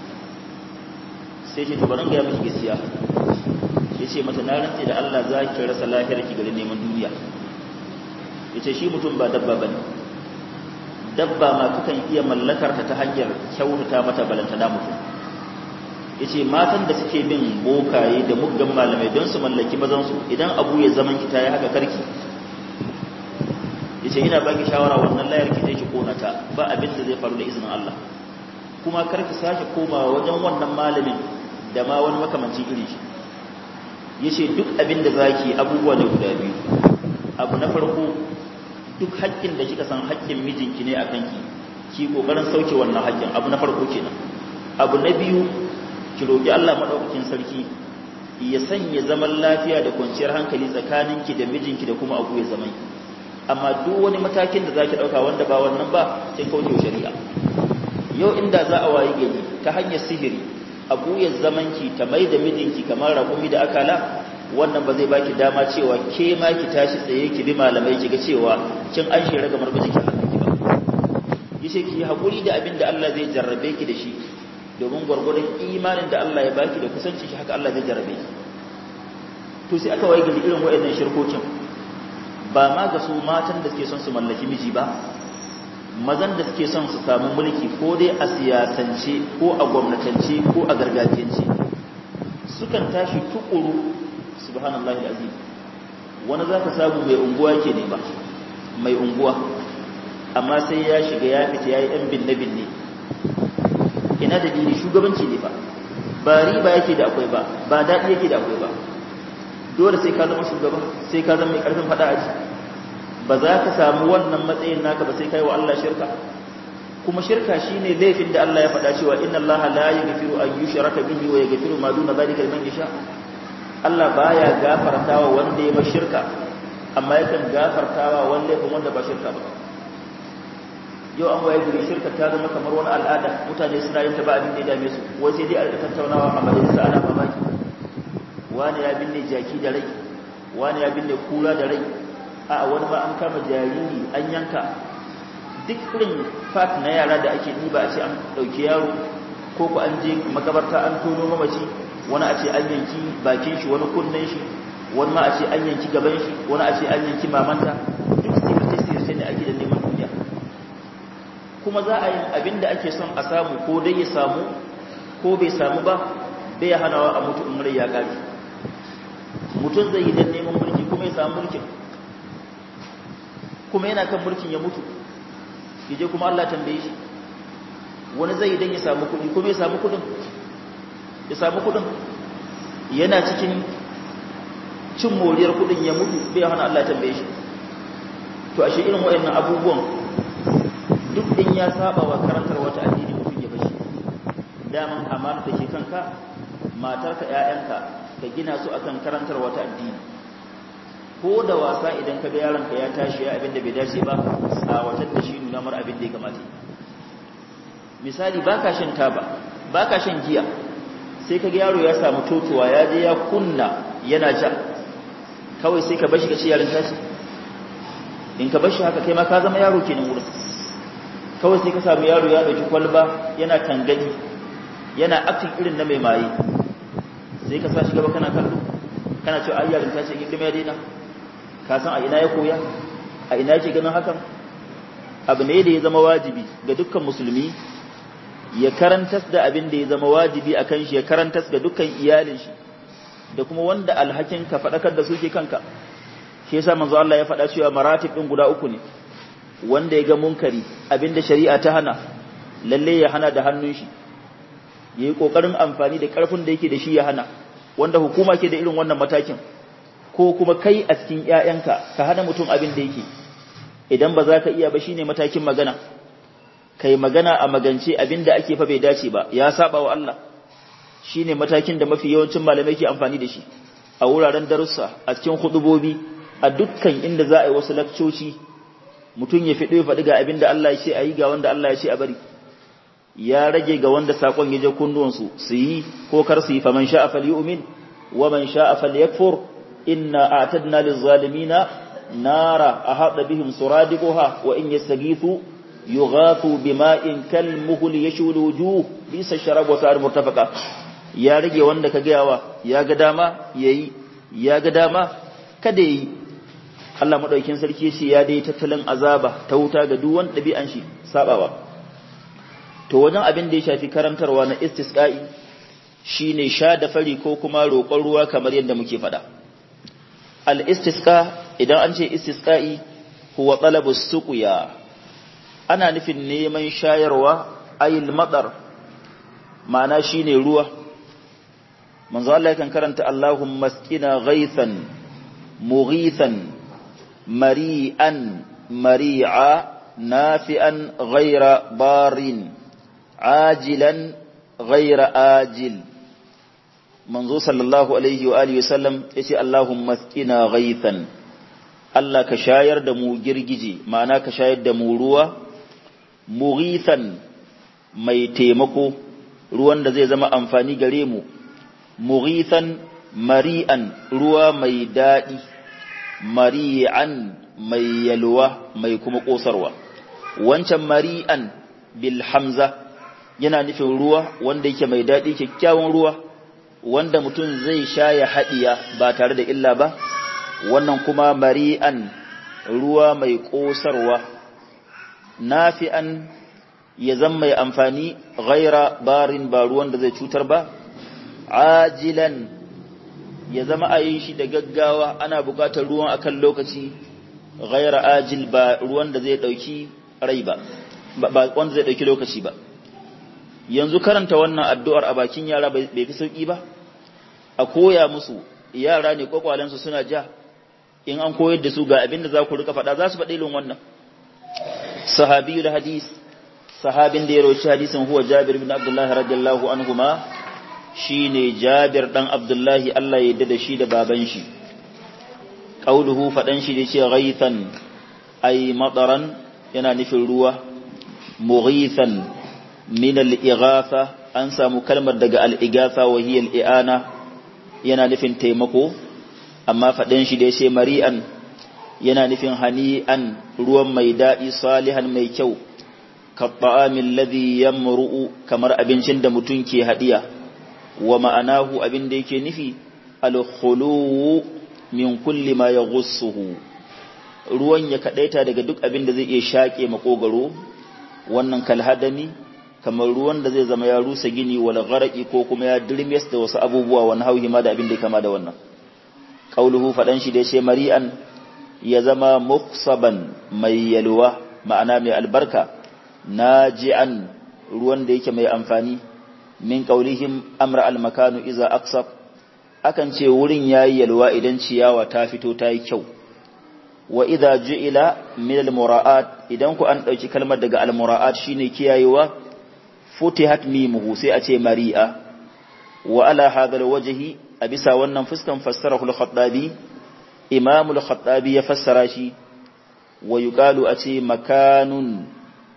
sai ce tabarin gaya miki gaskiya ya ce mata na rantse da Allah za ki rasa lafiyar ki garin neman duniya ya ce shi mutum ba dabba ba ne dabba ma kakan iya mallakar ta ta hanyar kyautata mata balantana mutum ya ce matan da suke bin bokaye da muggan malamai don su mallaki mazansu idan abu ya zaman ki ta yi haka karki ya ce ina baki shawara wannan layar ki zai ki kona ta ba abin da zai faru da izinin Allah kuma karki sake komawa wajen wannan malamin da ma wani makamanci iri shi ya ce duk abin da za ki abubuwa ne guda biyu abu na farko duk haƙƙin da kika san haƙƙin mijinki ne a kanki ki ƙoƙarin sauke wannan haƙƙin abu na farko kenan abu na biyu ki roƙi Allah maɗaukakin sarki ya sanya zaman lafiya da kwanciyar hankali tsakaninki da mijinki da kuma abu ya zaman amma duk wani matakin da zaki ɗauka wanda ba wannan ba sai kauce shari'a yau inda za a wayi gari ta hanyar sihiri abu ya zamanki ta mai da mijinki kamar raƙumi da akala wannan ba zai baki dama cewa ke ma ki tashi tsaye ki bi malamai ki ga cewa kin an shi ragamar mijinki a kanki ba yace ki haƙuri da abin da Allah zai jarrabe ki da shi domin gwargwadon imanin da Allah ya baki da kusanci shi haka Allah zai jarrabe ki to sai aka waye gari irin waɗannan shirkokin ba ma ga su matan da suke son su mallaki miji ba mazan da suke son su samu mulki ko dai a siyasance ko a gwamnatance ko a gargajiyance sukan tashi tukuru subhanallahi alazim wani zaka samu mai unguwa yake ne ba mai unguwa amma sai ya shiga ya fita yayi dan binne binne ina da dini shugabanci ne ba ba riba yake da akwai ba ba dadi yake da akwai ba dole sai ka zama shugaba sai ka zama mai karfin fada aji ba za ka samu wannan matsayin naka ba sai kai wa Allah shirka kuma shirka shine laifin da Allah ya faɗa cewa inna Allah la yaghfiru an yushraka bihi wa yaghfiru ma duna dhalika liman yasha Allah baya gafartawa wanda ya bar shirka amma yakan gafartawa wanda ya wanda ba shirka ba yau an waye guri shirka ta zama kamar wani al'ada mutane suna yin ta ba abin da ya dame su wai sai dai a tattaunawa a majalisa ana mamaki wani ya binne jaki da rai wani ya binne kura da rai a wani ma an kama jariri an yanka duk irin fat na yara da ake ɗiba a ce an ɗauki yaro ko ku an je makabarta an tono mamaci wani a ce an yanki bakin shi wani kunnen shi wani ma a ce an yanki gaban shi wani a ce an yanki mamanta duk sirce sirce ne ake da neman duniya kuma za a yi abin da ake son a samu ko dai ya samu ko bai samu ba bai ya hanawa a mutu in rai ya ƙafi mutum zai yi don neman mulki kuma ya samu mulkin kuma yana kan mulkin ya mutu yaje kuma Allah tambaye shi wani zai idan ya samu kudi kuma ya samu kudin ya samu kudin yana cikin cin moriyar kudin ya mutu bai hana Allah tambaye shi to ashe irin wayannan abubuwan duk din ya saba wa karantar wata addini mutum ya bashi daman amana da ke kanka matarka ƴaƴanka ka gina su akan karantar wata addini ko da wasa idan ka ga yaronka ya tashi ya abin da bai dace ba tsawatar da shi nuna mar abin da ya kamata misali baka shan taba baka shan giya sai ka ga yaro ya samu totowa ya je ya kunna yana ja kawai sai ka bashi ka ce yaron tashi in ka bashi haka kai ma ka zama yaro kenan wurin kawai sai ka samu yaro ya ɗauki kwalba yana tangani yana aktin irin na mai maye sai ka sa shi gaba kana kallo kana cewa ai yarin ta ce gindima ya daina ka san a ina ya koya a ina yake ganin hakan abu ne da ya zama wajibi ga dukkan musulmi ya karantas da abin da ya zama wajibi a kan shi ya karantas ga dukkan iyalin shi da kuma wanda alhakin ka faɗakar da su ke kanka shi yasa manzo Allah ya faɗa cewa maratib ɗin guda uku ne wanda ya ga munkari abin da shari'a ta hana lalle ya hana da hannun shi yayi kokarin amfani da karfin da yake da shi ya hana wanda hukuma ke da irin wannan matakin ko kuma kai a cikin ƴaƴanka ka hana mutum abin da yake idan ba za ka iya ba shine matakin magana kai magana a magance abinda ake fa bai dace ba ya saba wa Allah shine matakin da mafi yawancin malamai ke amfani da shi a wuraren darussa a cikin hudubobi a dukkan inda za a yi wasu lakcoci mutum ya fido ya faɗi ga abinda Allah ya ce a yi ga wanda Allah ya ce a bari ya rage ga wanda sakon ya je kunnuwansu su yi ko kar su yi faman sha'a falyu'min wa man sha'a falyakfur inna a'tadna lizzalimina nara ahata bihim suradiquha wa in yastaghithu yughathu bima'in kalmuhl yashul wujuh bisa sharab wa sa'ar murtafaqa ya rage wanda ka gayawa ya ga dama yayi ya ga dama kada yi Allah madaukin sarki shi ya dai tattalin azaba ta wuta ga duk wanda dabi'an shi sabawa to wajen abin da ya shafi karantarwa na istisqa'i shine sha da fari ko kuma roƙon ruwa kamar yadda muke faɗa al-istisqa idan an ce istisqa'i huwa talabus suqya ana nufin neman shayarwa ayil madar ma'ana shine ruwa manzo Allah yakan karanta Allahumma asqina ghaithan mughithan mari'an mari'a nafi'an ghayra barin ajilan ghayra ajil manzo sallallahu alaihi wa alihi wasallam yace Allahumma asqina ghaithan Allah ka shayar da mu girgije ma'ana ka shayar da mu ruwa mughithan mai taimako ruwan da zai zama amfani gare mu mughithan mari'an ruwa mai daɗi mari'an mai yalwa mai kuma ƙosarwa wancan mari'an bil hamza yana nufin ruwa wanda yake mai daɗi kyakkyawan ruwa wanda mutum zai sha ya haɗiya ba tare da illa ba wannan kuma mari'an ruwa mai ƙosarwa nafi'an ya zama mai amfani ghaira barin ba ruwan da zai cutar ba ajilan ya zama a yi shi da gaggawa ana buƙatar ruwan akan lokaci ghaira ajil ba ruwan da zai ɗauki rai ba ba wanda zai ɗauki lokaci ba yanzu karanta wannan addu'ar a bakin yara bai fi sauƙi ba a koya musu yara ne kwakwalensu suna ja in an koyar da su ga abin da za ku rika faɗa za su faɗi ilin wannan sahabiyul hadis sahabin da ya roci hadisin huwa Jabir bin Abdullah radiyallahu anhuma shine Jabir dan Abdullahi Allah ya yarda da shi da baban shi qauluhu fadan shi da ce ghaithan ay mataran yana nufin ruwa mughithan min al-ighatha an samu kalmar daga al-ighatha wa hiya al-i'ana yana nufin taimako amma fadan shi da ce mari'an yana nufin hani'an ruwan mai daɗi salihan mai kyau kaɓa'amin ladhi yamru'u kamar abincin da mutum ke haɗiya wa ma'anahu abin da yake nufi alkhuluwu min kulli ma yaghussuhu ruwan ya kadaita daga duk abin da zai iya shaƙe makogaro wannan kalhadani kamar ruwan da zai zama ya rusa gini wal gharaqi ko kuma ya dirmes da wasu abubuwa wani hauhi ma da abin da ya kama da wannan qauluhu fadan shi da yace mari'an ya zama muksaban mai yalwa ma'ana mai albarka naji'an ruwan da yake mai amfani min qaulihim amra al-makanu iza aqsab akan ce wurin yayi yalwa idan ciyawa ta fito ta yi kyau wa idza ju'ila min al-mura'at idan ku an dauki kalmar daga al-mura'at shine kiyayewa futihat mimuhu sai a ce mari'a wa ala hadha al-wajhi a bisa wannan fuskan fassarahu al-khattabi imam al-khattabi ya fassara shi wa yuqalu a ce makanun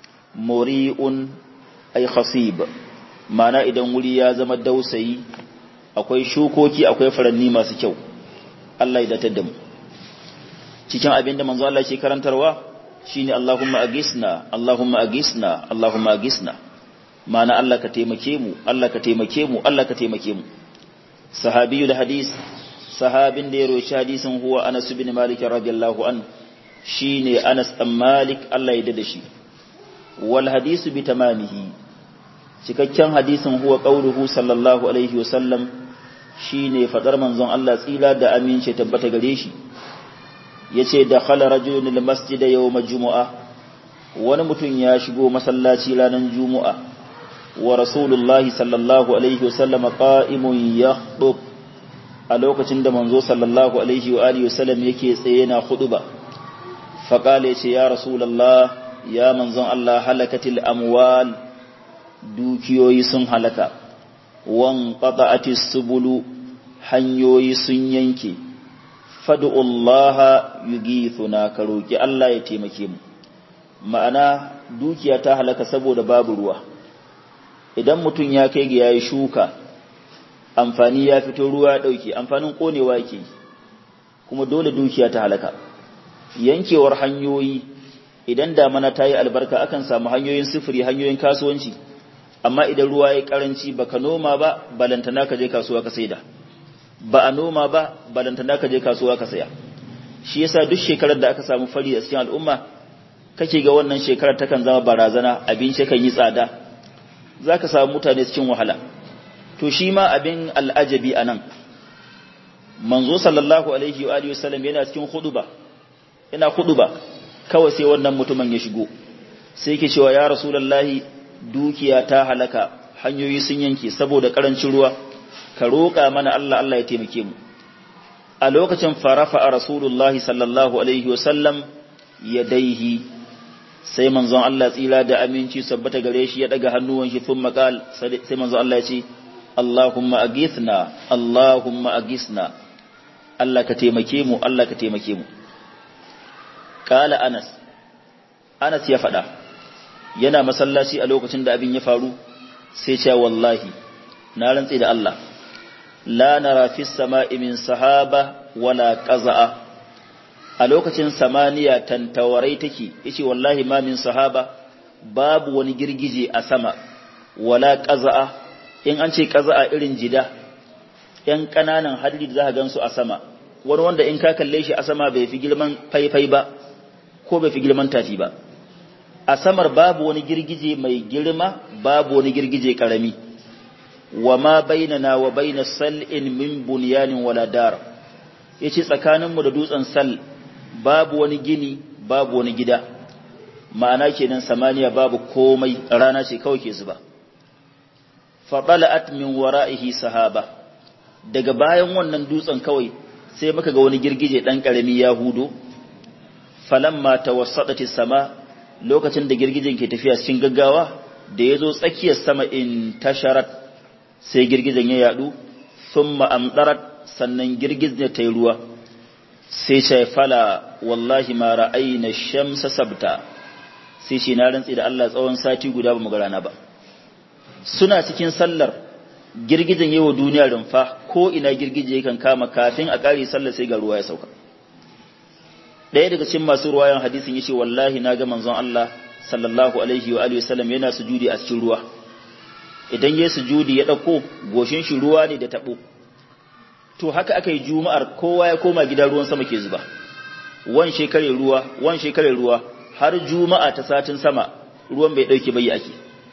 muri'un ay khasib mana idan wuri ya zama dausayi akwai shukoki akwai faranni masu kyau Allah ya datar da mu cikin abin da manzo Allah ke karantarwa shine Allahumma agisna Allahumma agisna Allahumma agisna ma'ana Allah ka taimake mu Allah ka taimake mu Allah ka taimake mu sahabiyul hadis sahabin da ya roshi hadisin huwa Anas bin Malik radiyallahu an shine Anas dan Malik Allah ya dade shi wal hadisu bi tamamihi cikakken hadisin huwa qauluhu sallallahu alaihi wasallam shine fadar manzon Allah tsila da amince tabbata gare shi yace da khala rajulun lil masjid yawm jumu'a wani mutum ya shigo masallaci ranar jumu'a wa rasulullahi sallallahu alaihi wasallam qa'imun yakhdub a lokacin da manzo sallallahu alaihi wa alihi wasallam yake tsaye na khutba fa qala yace ya rasulullah ya manzon Allah halakatil amwal dukiyoyi sun halaka wan qata'atis subulu hanyoyi sun yanke fad'ullaha yughithuna ka roki Allah ya taimake mu ma'ana dukiya ta halaka saboda babu ruwa idan mutum ya kai ga yayi shuka amfani ya fito ruwa ya dauke amfanin konewa yake kuma dole dukiya ta halaka yankewar hanyoyi idan damana ta yi albarka akan samu hanyoyin sufuri hanyoyin kasuwanci amma idan ruwa ya karanci baka noma ba balantana ka je kasuwa ka saida ba a noma ba balantana ka je kasuwa ka saya shi yasa duk shekarar da aka samu fari a cikin al'umma kake ga wannan shekarar takan zama barazana abinci kan yi tsada zaka samu mutane cikin wahala to shi ma abin al'ajabi anan manzo sallallahu alaihi wa alihi wasallam yana cikin khutuba yana khutuba kawai sai wannan mutumin ya shigo sai yake cewa ya rasulullahi dukiya ta halaka hanyoyi sun yanke saboda karancin ruwa ka roƙa mana Allah Allah ya taimake mu a lokacin farafa a rasulullahi sallallahu alaihi wasallam ya daihi sai manzon Allah tsira da aminci sabbata gare shi ya daga hannuwan shi sun makal sai manzon Allah ya ce Allahumma agithna Allahumma agithna Allah ka taimake mu Allah ka taimake mu kala Anas Anas ya faɗa yana masallaci a lokacin da abin ya faru sai ce wallahi na rantsi da Allah la nara fi sama'i min sahaba wala qaza'a a lokacin samaniya tantawarai take yace wallahi ma min sahaba babu wani girgije a sama wala qaza'a in an ce qaza'a irin jida yan kananan hadiri da za gansu a sama wani wanda in ka kalle shi a sama bai fi girman faifai ba ko bai fi girman tafi ba a samar babu wani girgije mai girma babu wani girgije karami wa ma bainana wa baina sal'in min bunyanin wala dar yace tsakaninmu da dutsen sal babu wani gini babu wani gida ma'ana kenan samaniya babu komai rana ce kawai ke zuba fa bala'at min wara'ihi sahaba daga bayan wannan dutsen kawai sai muka ga wani girgije dan karami ya hudo falamma tawassadati sama lokacin da girgijen ke tafiya cikin gaggawa da ya zo tsakiyar sama in tasharat sai girgijen ya yadu sun ma'amdarat sannan girgijen ta yi ruwa sai ce fala wallahi ma ra'ayi na shamsa sabta sai shi na rantsi da Allah tsawon sati guda ba mu ga rana ba suna cikin sallar girgijen yi wa duniya rumfa ko ina girgije yakan kama kafin a ƙari sallar sai ga ruwa ya sauka ɗaya daga cikin masu ruwayan hadisin yace wallahi na ga manzon Allah sallallahu alaihi wa alihi wasallam yana sujudi a cikin ruwa idan yayi sujudi ya dauko goshin shi ruwa ne da tabo to haka aka yi juma'ar kowa ya koma gida ruwan sama ke zuba wan shekare ruwa wan shekare ruwa har juma'a ta satin sama ruwan bai dauke bai ake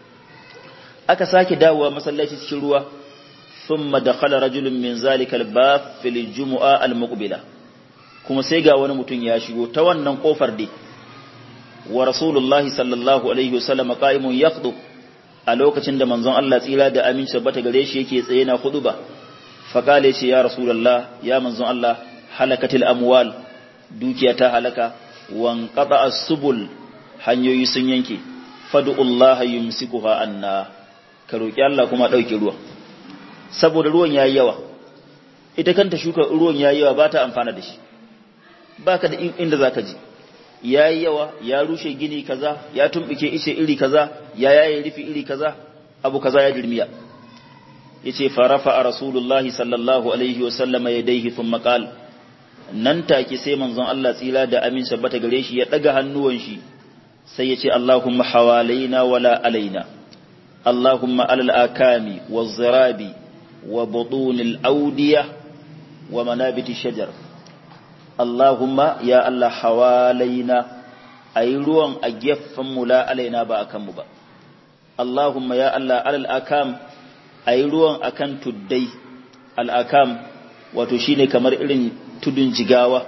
aka sake dawowa masallaci cikin ruwa thumma dakhala rajulun min zalika al-bab fil jumu'a al-muqbila kuma sai ga wani mutum ya shigo ta wannan kofar dai wa rasulullahi sallallahu alaihi wasallam qa'imun yaqdu a lokacin da manzon Allah tsira da aminci bata gare shi yake tsaye na ba fa kale shi ya rasulullah ya manzon Allah halakatil amwal dukiya ta halaka wan qata as-subul hanyoyi sun yanke fad'ullaha yumsikuha anna ka roki Allah kuma dauke ruwa saboda ruwan yayi yawa ita kanta shuka ruwan yayi yawa ba ta amfana da shi baka da inda zaka ji yayi yawa ya rushe gini kaza ya tumbike ice iri kaza ya yaye rufi iri kaza abu kaza ya dirmiya yace farafa rasulullahi sallallahu alaihi wa sallama yadayhi thumma qala nan take sai manzon Allah tsira da amin sabbata gare shi ya daga hannuwan shi sai ya ce Allahumma hawalaina wala alaina Allahumma alal akami waz zirabi wa butunil awdiya wa manabiti shajar Allahumma ya Allah hawalaina ayi ruwan a gefen mu la alaina ba akan mu ba Allahumma ya Allah alal akam ayi ruwan akan tuddai al akam wato shine kamar irin tudun jigawa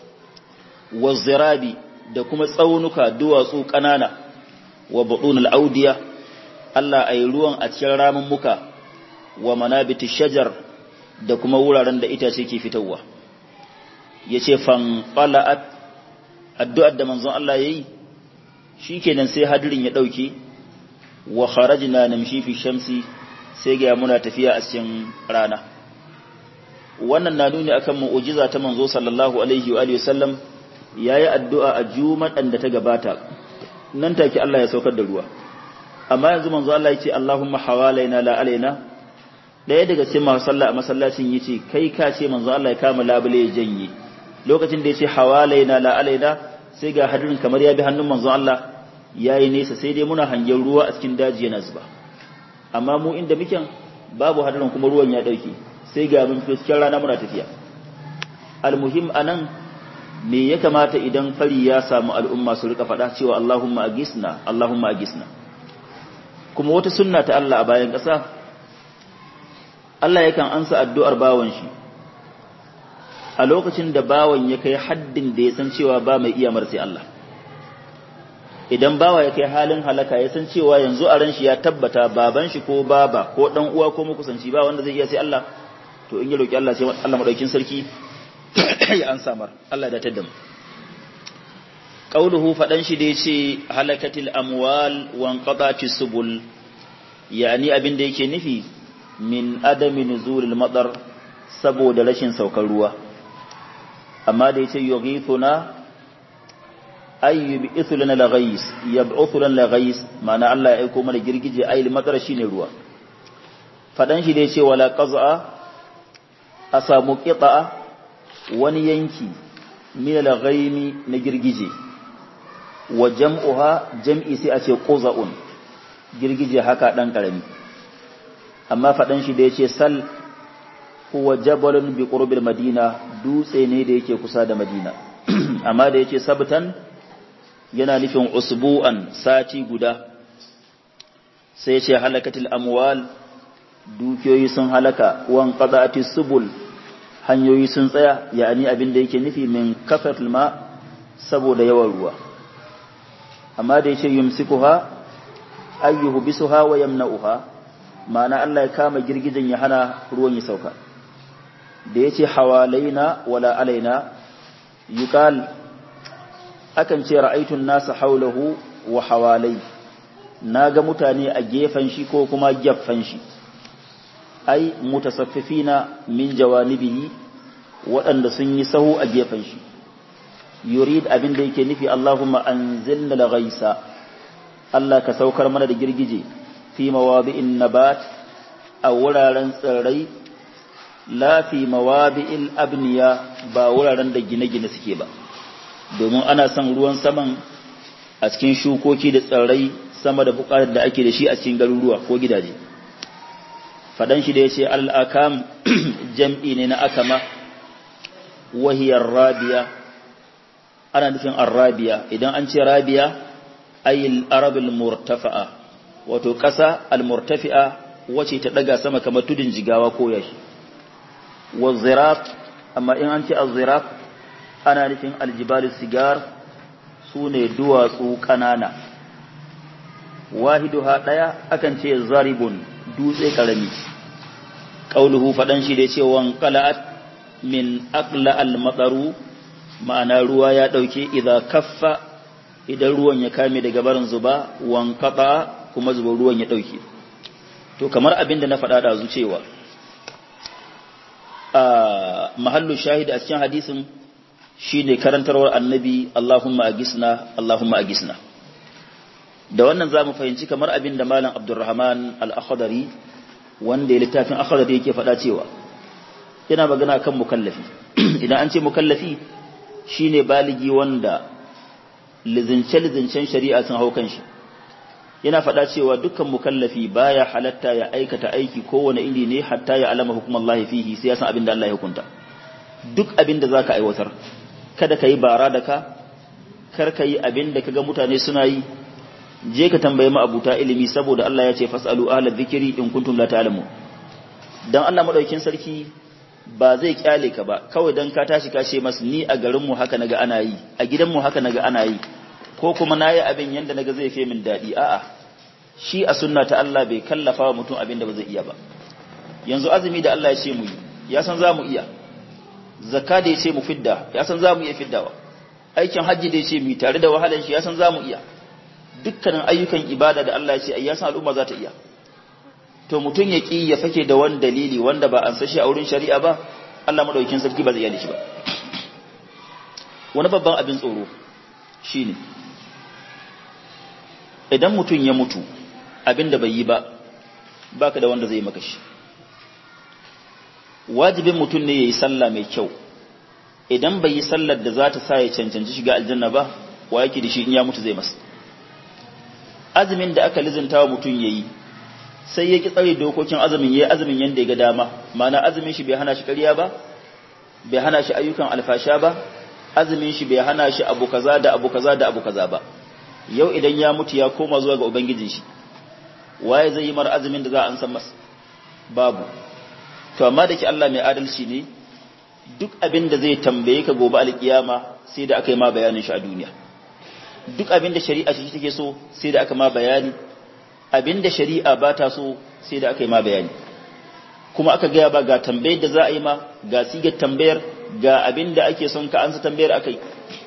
wa zirabi da kuma tsaunuka duwatsu ƙanana wa buɗunul audiya Allah a yi ruwan a cikin ramin muka wa manabiti shajar da kuma wuraren da itace ke fitowa ya ce fanfala'at addu'ar da manzon Allah ya yi shi kenan sai hadirin ya ɗauke wa kharajina namshi fi shamsi sai ga muna tafiya a cikin rana wannan na nuni akan mu'ujiza ta manzo sallallahu alaihi wa alihi wasallam yayi addu'a a juma'an da ta gabata nan take Allah ya saukar da ruwa amma yanzu manzo Allah yace Allahumma hawalaina la alaina daya daga cikin masu sallah a masallacin yace kai ka ce manzo Allah ya kama labule ya janye lokacin da yace hawalaina la alaina sai ga hadirin kamar ya bi hannun manzo Allah yayi nesa sai dai muna hangen ruwa a cikin daji yana zuba amma mu inda muke babu hadirin kuma ruwan ya dauke sai ga mun cikin rana muna tafiya almuhim anan me ya kamata idan fari ya samu al'umma su rika faɗa cewa Allahumma agisna Allahumma agisna kuma wata sunna ta Allah a bayan ƙasa Allah yakan ansa addu'ar bawan shi a lokacin da bawan ya kai haddin da ya san cewa ba mai iya sai Allah idan bawa ya kai halin halaka ya san cewa yanzu a ran shi ya tabbata baban shi ko baba ko dan uwa ko makusanci ba wanda zai iya sai Allah to in ya roki Allah sai Allah madaukin sarki ya an samar Allah da tadda mu qauluhu fadan shi da yace halakatil amwal wa anqatati subul yani abin da yake nufi min adami nuzulil madar saboda rashin saukar ruwa amma da yace yughithuna ay yub'ithu lana laghais yab'uthu lana laghais ma'ana Allah ya aiko mana girgije ayil madar shine ruwa fadan shi da yace wala qaz'a a samu qita'a wani yanki min al-ghaimi na girgije wa jam'uha jam'i sai a ce quza'un girgije haka dan karami amma fadan shi da yace sal huwa jabalun bi qurbil madina dutse ne da yake kusa da madina amma da yace sabtan yana nufin usbu'an sati guda sai yace halakatil amwal dukiyoyi sun halaka wan qada'atis subul hanyoyi sun tsaya yani abin da yake nufi min kafatul ma saboda yawan ruwa amma da yace yumsikuha ayyuhu bisuha wa yamna'uha ma'ana Allah ya kama girgijin ya hana ruwan ya sauka da yace hawalaina wala alaina yuqal akan ce ra'aytun nasa haulahu wa hawalai naga mutane a gefen shi ko kuma gefen shi ai mutasaffifina min jawanibihi waɗanda sun yi sahu a gefen shi yurid abin da yake nufi Allahumma anzilna al-ghaisa Allah ka saukar mana da girgije fi mawadi'in nabat a wuraren tsirrai la fi mawadi'il abniya ba wuraren da gine-gine suke ba domin ana son ruwan saman a cikin shukoki da tsirrai sama da bukatar da ake da shi a cikin garuruwa ko gidaje fadan shi da ya ce al'akam jam'i ne na akama wahiyar rabiya ana nufin arrabiya idan an ce rabiya ayil arabul murtafa'a wato ƙasa al-murtafi'a wace ta daga sama kamar tudun jigawa ko yashi wa ziraf amma in an ce az-ziraf ana nufin aljibal sigar su ne duwatsu ƙanana wahiduha ɗaya akan ce zaribun dutse ƙarami ƙauluhu faɗan shi da cewa qala'at min aqla al-mataru ma'ana ruwa ya ɗauke idan kaffa idan ruwan ya kame daga barin zuba wan qata kuma zuba ruwan ya ɗauke to kamar abin da na faɗa da cewa a mahallu shahid a cikin hadisin shine karantarwar annabi Allahumma agisna Allahumma agisna da wannan zamu fahimci kamar abin da malam Abdulrahman al-Akhdari wanda ya littafin Akhdari yake faɗa cewa yana magana kan mukallafi idan an ce mukallafi shine baligi wanda lizince-lizincen shari'a sun hau kan shi yana faɗa cewa dukkan mukallafi baya halatta ya aikata aiki kowane iri ne hatta ya alama hukumar Allah fihi sai ya san abin da Allah ya hukunta duk abin da zaka aiwatar kada ka yi bara da ka kar ka yi abin da kaga mutane suna yi je ka tambaye ma abuta ilimi saboda Allah ya ce fasalu ahla dhikri in kuntum la ta'lamun dan Allah madaukin sarki ba zai kyale ka ba kawai dan ka tashi ka ce mas ni a garin mu haka naga ana yi a gidan mu haka naga ana yi ko kuma nayi abin yanda naga zai fi min dadi a'a shi a sunna ta Allah bai kallafa wa mutum abin da ba zai iya ba yanzu azumi da Allah ya ce mu yi ya san za mu iya zakka da ya ce mu fidda ya san za mu iya fiddawa aikin hajji da ya ce mu tare da wahalar shi ya san za mu iya dukkanin ayyukan ibada da Allah ya ce ai ya san al'umma za ta iya to mutum ya ki ya fake da wani dalili wanda ba an sashi a wurin shari'a ba Allah madaukakin sarki ba zai iya shi ba wani babban abin tsoro shine idan mutum ya mutu abin da bai yi ba baka da wanda zai maka shi wajibin mutum ne yayi sallah mai kyau idan bai yi sallar da za ta sa ya cancanci shiga aljanna ba wa yake da shi in ya mutu zai masa azumin da aka lizinta wa mutum yayi sai ya ki tsare dokokin azumin yayi azumin yanda ya ga dama ma'ana azumin shi bai hana shi ƙarya ba bai hana shi ayyukan alfasha ba azumin shi bai hana shi abu kaza da abu kaza da abu kaza ba yau idan ya mutu ya koma zuwa ga ubangijin shi waye zai yi mar azumin da za a ansan masa babu to amma da ke Allah mai adalci ne duk abin da zai tambaye ka gobe alkiyama sai da aka yi ma bayanin shi a duniya duk abin da shari'a shi take so sai da aka ma bayani abin da shari'a ba ta so sai da aka yi ma bayani kuma aka gaya ba ga tambayar da za a yi ma ga sigar tambayar ga abin da ake son ka ansa tambayar akai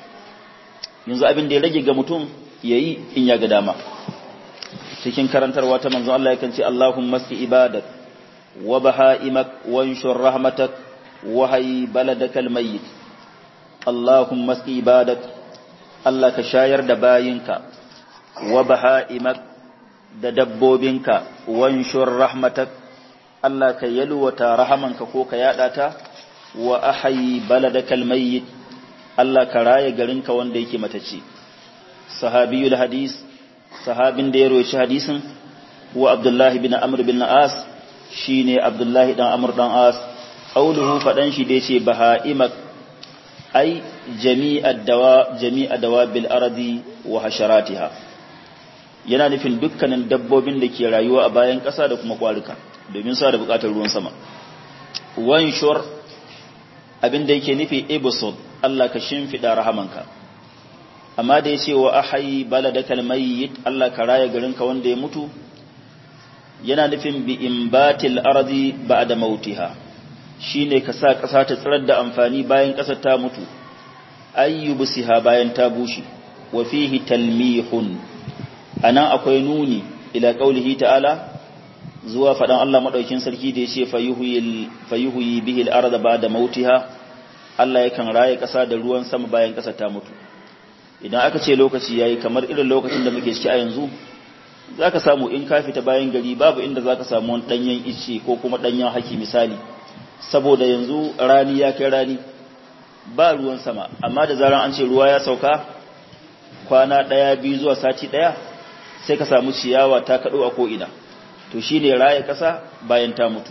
yanzu abin da ya rage ga mutum yayi in ya ga dama cikin karantarwa ta manzon Allah yakan ce Allahumma ski ibadak wa bahaimak wa anshur rahmatak wa hay baladakal mayyit Allahumma ski ibadak Allah ka shayar da bayinka wa bahaimak da dabbobinka wa anshur rahmatak Allah ka yalwata rahamanka ko ka yada ta wa ahyi baladakal mayyit Allah ka raye garinka wanda yake matacce sahabiyul hadis sahabin da ya roci hadisin huwa Abdullah bin Amr bin As shine Abdullah dan Amr dan As qauluhu fadan shi da yace bahaimak ai jami'ad dawa jami'a dawabil ardi wa hasharatiha yana nufin dukkanin dabbobin da ke rayuwa a bayan ƙasa da kuma kwaruka domin sa da buƙatar ruwan sama wanshur abin da yake nufi ibsud Allah ka shimfida rahamanka amma da yace wa ahyi baladakal mayyit Allah ka raya garinka wanda ya mutu yana nufin bi imbatil ardi ba'da mautiha shine ka sa ƙasa ta tsirar da amfani bayan ƙasar ta mutu ayyubsiha bayan ta bushe wa fihi talmihun anan akwai nuni ila qaulihi ta'ala zuwa fadan Allah madaukin sarki da yace fayuhil fayuhi bihi al-ardha ba'da mautiha Allah yakan raye ƙasa da ruwan sama bayan ƙasar ta mutu idan aka ce lokaci yayi kamar irin lokacin da muke ciki a yanzu zaka samu in ka fita bayan gari babu inda zaka samu wani danyen ice ko kuma danyen haki misali saboda yanzu rani ya kai rani ba ruwan sama amma da zaran an ce ruwa ya sauka kwana ɗaya biyu zuwa sati ɗaya sai ka samu ciyawa ta kaɗo a ko'ina to shi ne raya ƙasa bayan ta mutu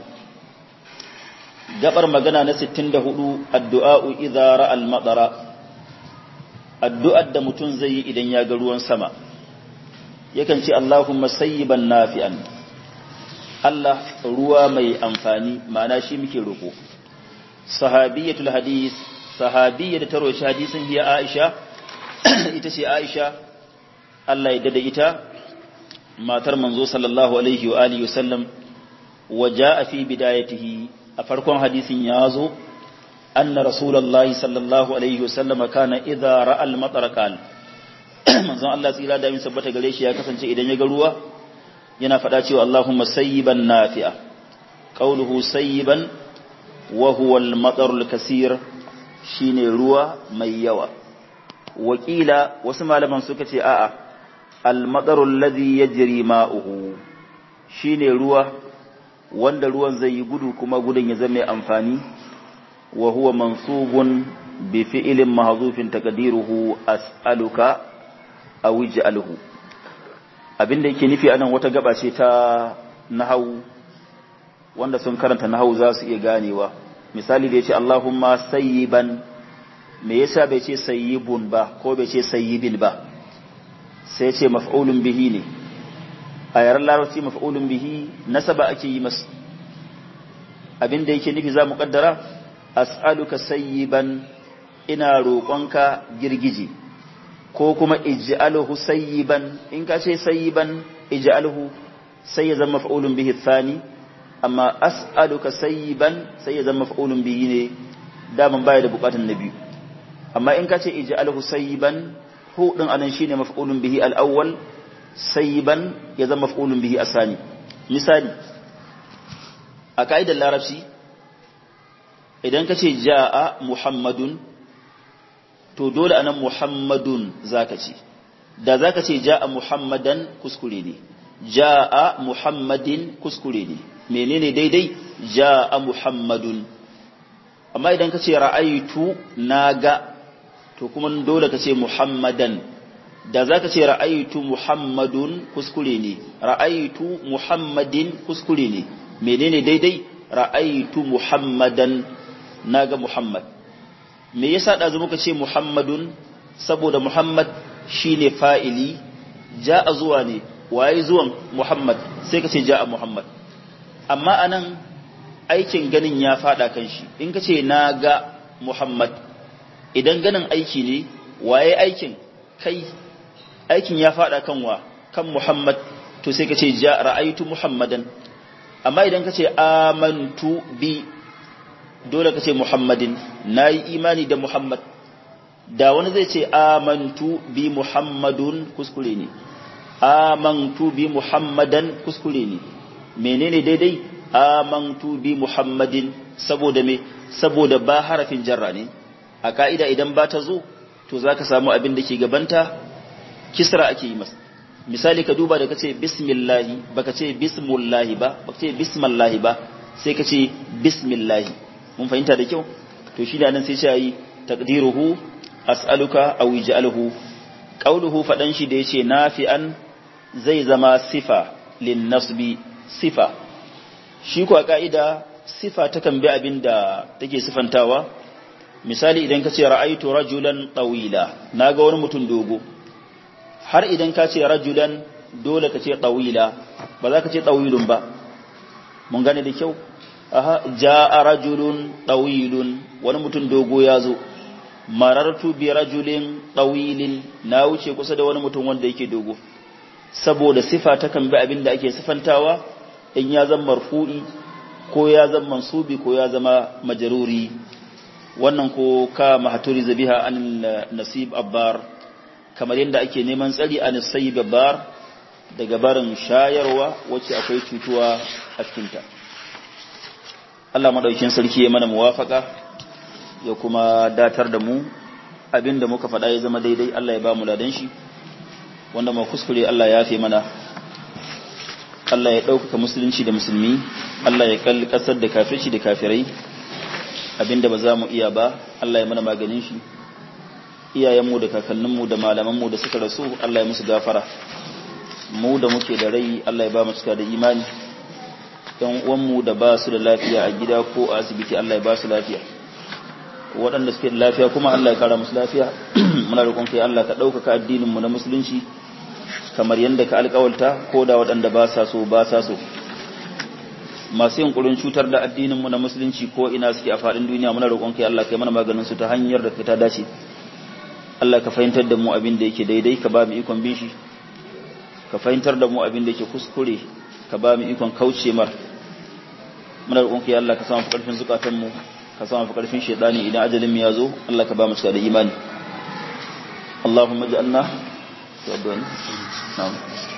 gabar magana na 64 addu'a'u idara al-maɗara addu'ar da mutum zai yi idan ya ga ruwan sama yakan ce Allahumma sayyiban nafi'an Allah ruwa mai amfani ma'ana shi muke roƙo sahabiyatul hadis sahabiyya da ta roshi hadisin hiya Aisha ita ce Aisha Allah ya dada ita matar manzo sallallahu alaihi wa alihi wasallam waja fi bidayatihi a farkon hadisin ya zo anna rasulullahi sallallahu alaihi wasallam kana idza ra'a al-matar qal manzon Allah tsira da min sabbata gare shi ya kasance idan ya ga ruwa yana faɗa cewa Allahumma sayyiban nafi'a qauluhu sayyiban wa huwa al-matar al-kaseer shine ruwa mai yawa wakila wasu malaman suka ce a'a al-matar alladhi yajri ma'uhu shine ruwa wanda ruwan zai yi gudu kuma gudun ya zama amfani wa huwa mansubun bi fi'ilin mahzufin taqdiruhu as'aluka aw ij'alhu abinda yake nufi anan wata gaba ce ta nahwu wanda sun karanta nahwu za su iya ganewa misali da yace Allahumma sayyiban me yasa bai ce sayyibun ba ko bai ce sayyibin ba sai ce maf'ulun bihi ne a yaren larabci maf'ulun bihi nasaba ake yi masa abinda yake nufi za mu kaddara as'aluka sayyiban ina roƙonka girgije ko kuma ij'alhu sayyiban in ka ce sayyiban ij'alhu sai ya zama maf'ulun bihi thani amma as'aluka sayyiban sai ya zama maf'ulun bihi ne daman baya da bukatun na biyu amma in ka ce ij'alhu sayyiban hu din anan shine maf'ulun bihi al-awwal sayyiban ya zama maf'ulun bihi asani misali a ka'idar larabci idan ka ce ja'a muhammadun to dole anan muhammadun zaka ce da zaka ce ja'a muhammadan kuskure ne ja'a muhammadin kuskure ne menene daidai ja'a muhammadun amma idan ka ce ra'aitu naga to kuma dole ka ce muhammadan da za ka ce ra'aitu muhammadun kuskure ne ra'aitu muhammadin kuskure ne menene daidai ra'aitu muhammadan naga muhammad me yasa da muka ce muhammadun saboda muhammad shine fa'ili ja'a zuwa ne waye zuwan muhammad sai ka ce ja'a muhammad amma anan aikin ganin ya fada kan shi in ka ce naga muhammad idan ganin aiki ne waye aikin kai aikin ya fada kan wa kan Muhammad to sai ka ce ja ra'aytu Muhammadan amma idan ka ce amantu bi dole ka ce Muhammadin nayi imani da Muhammad da wani zai ce amantu bi Muhammadun kuskure ne amantu bi Muhammadan kuskure ne menene daidai amantu bi Muhammadin saboda me saboda ba harafin jarra ne a ka'ida idan ba ta zo to zaka samu abin da ke gabanta kisra ake yi masa misali ka duba da kace bismillahi baka ce bismullahi ba baka ce bismallahi ba sai ka ce bismillahi mun fahimta da kyau to shi da nan sai shi yi taqdiruhu as'aluka aw ij'alhu qawluhu fadan shi da yace nafi'an zai zama sifa lin nasbi sifa shi ko ka'ida sifa takan bi abin da take sifantawa misali idan ka ce ra'aitu rajulan tawila naga wani mutum dogo har idan ka ce rajulan dole ka ce tawila ba za ka ce tawilun ba mun gane da kyau aha jaa rajulun tawilun wani mutum dogo ya zo marartu bi rajulin tawilin na wuce kusa da wani mutum wanda yake dogo saboda sifa ta kan bi abin da ake sifantawa in ya zama marfu'i ko ya zama mansubi ko ya zama majaruri wannan ko ka mahaturi zabiha an nasib abbar kamar yadda ake neman tsari an sayyib abbar daga barin shayarwa wacce akwai cutuwa a cikinta Allah madaukin sarki ya mana muwafaka ya kuma datar da mu abinda muka faɗa ya zama daidai Allah ya ba mu ladan shi wanda mu kuskure Allah ya fi mana Allah ya ɗaukaka musulunci da musulmi Allah ya kalli ƙasar da kafirci da kafirai abinda ba za mu iya ba Allah ya mana maganin shi iyayenmu da kakanninmu da malamanmu da suka rasu Allah ya musu gafara mu da muke da rai Allah ya ba mu cika da imani ɗan uwanmu da ba su da lafiya a gida ko a asibiti Allah ya ba su lafiya waɗanda suke da lafiya kuma Allah ya kara musu lafiya muna roƙon kai Allah ka ɗaukaka addinin mu na musulunci kamar yadda ka alƙawalta ko da waɗanda ba sa so ba sa so masu yunkurin cutar da addinin mu na musulunci ko ina suke a faɗin duniya muna roƙon kai Allah kai mana maganin su ta hanyar da ta dace Allah ka fahimtar da mu abin da yake daidai ka ba mu ikon bin shi ka fahimtar da mu abin da yake kuskure ka ba mu ikon kauce mar muna roƙon kai Allah ka samu fi ƙarfin zukatan mu ka samu fi ƙarfin shedani idan ajalin mu ya zo Allah ka ba mu cika da imani Allahumma ja'alna to addu'a na'am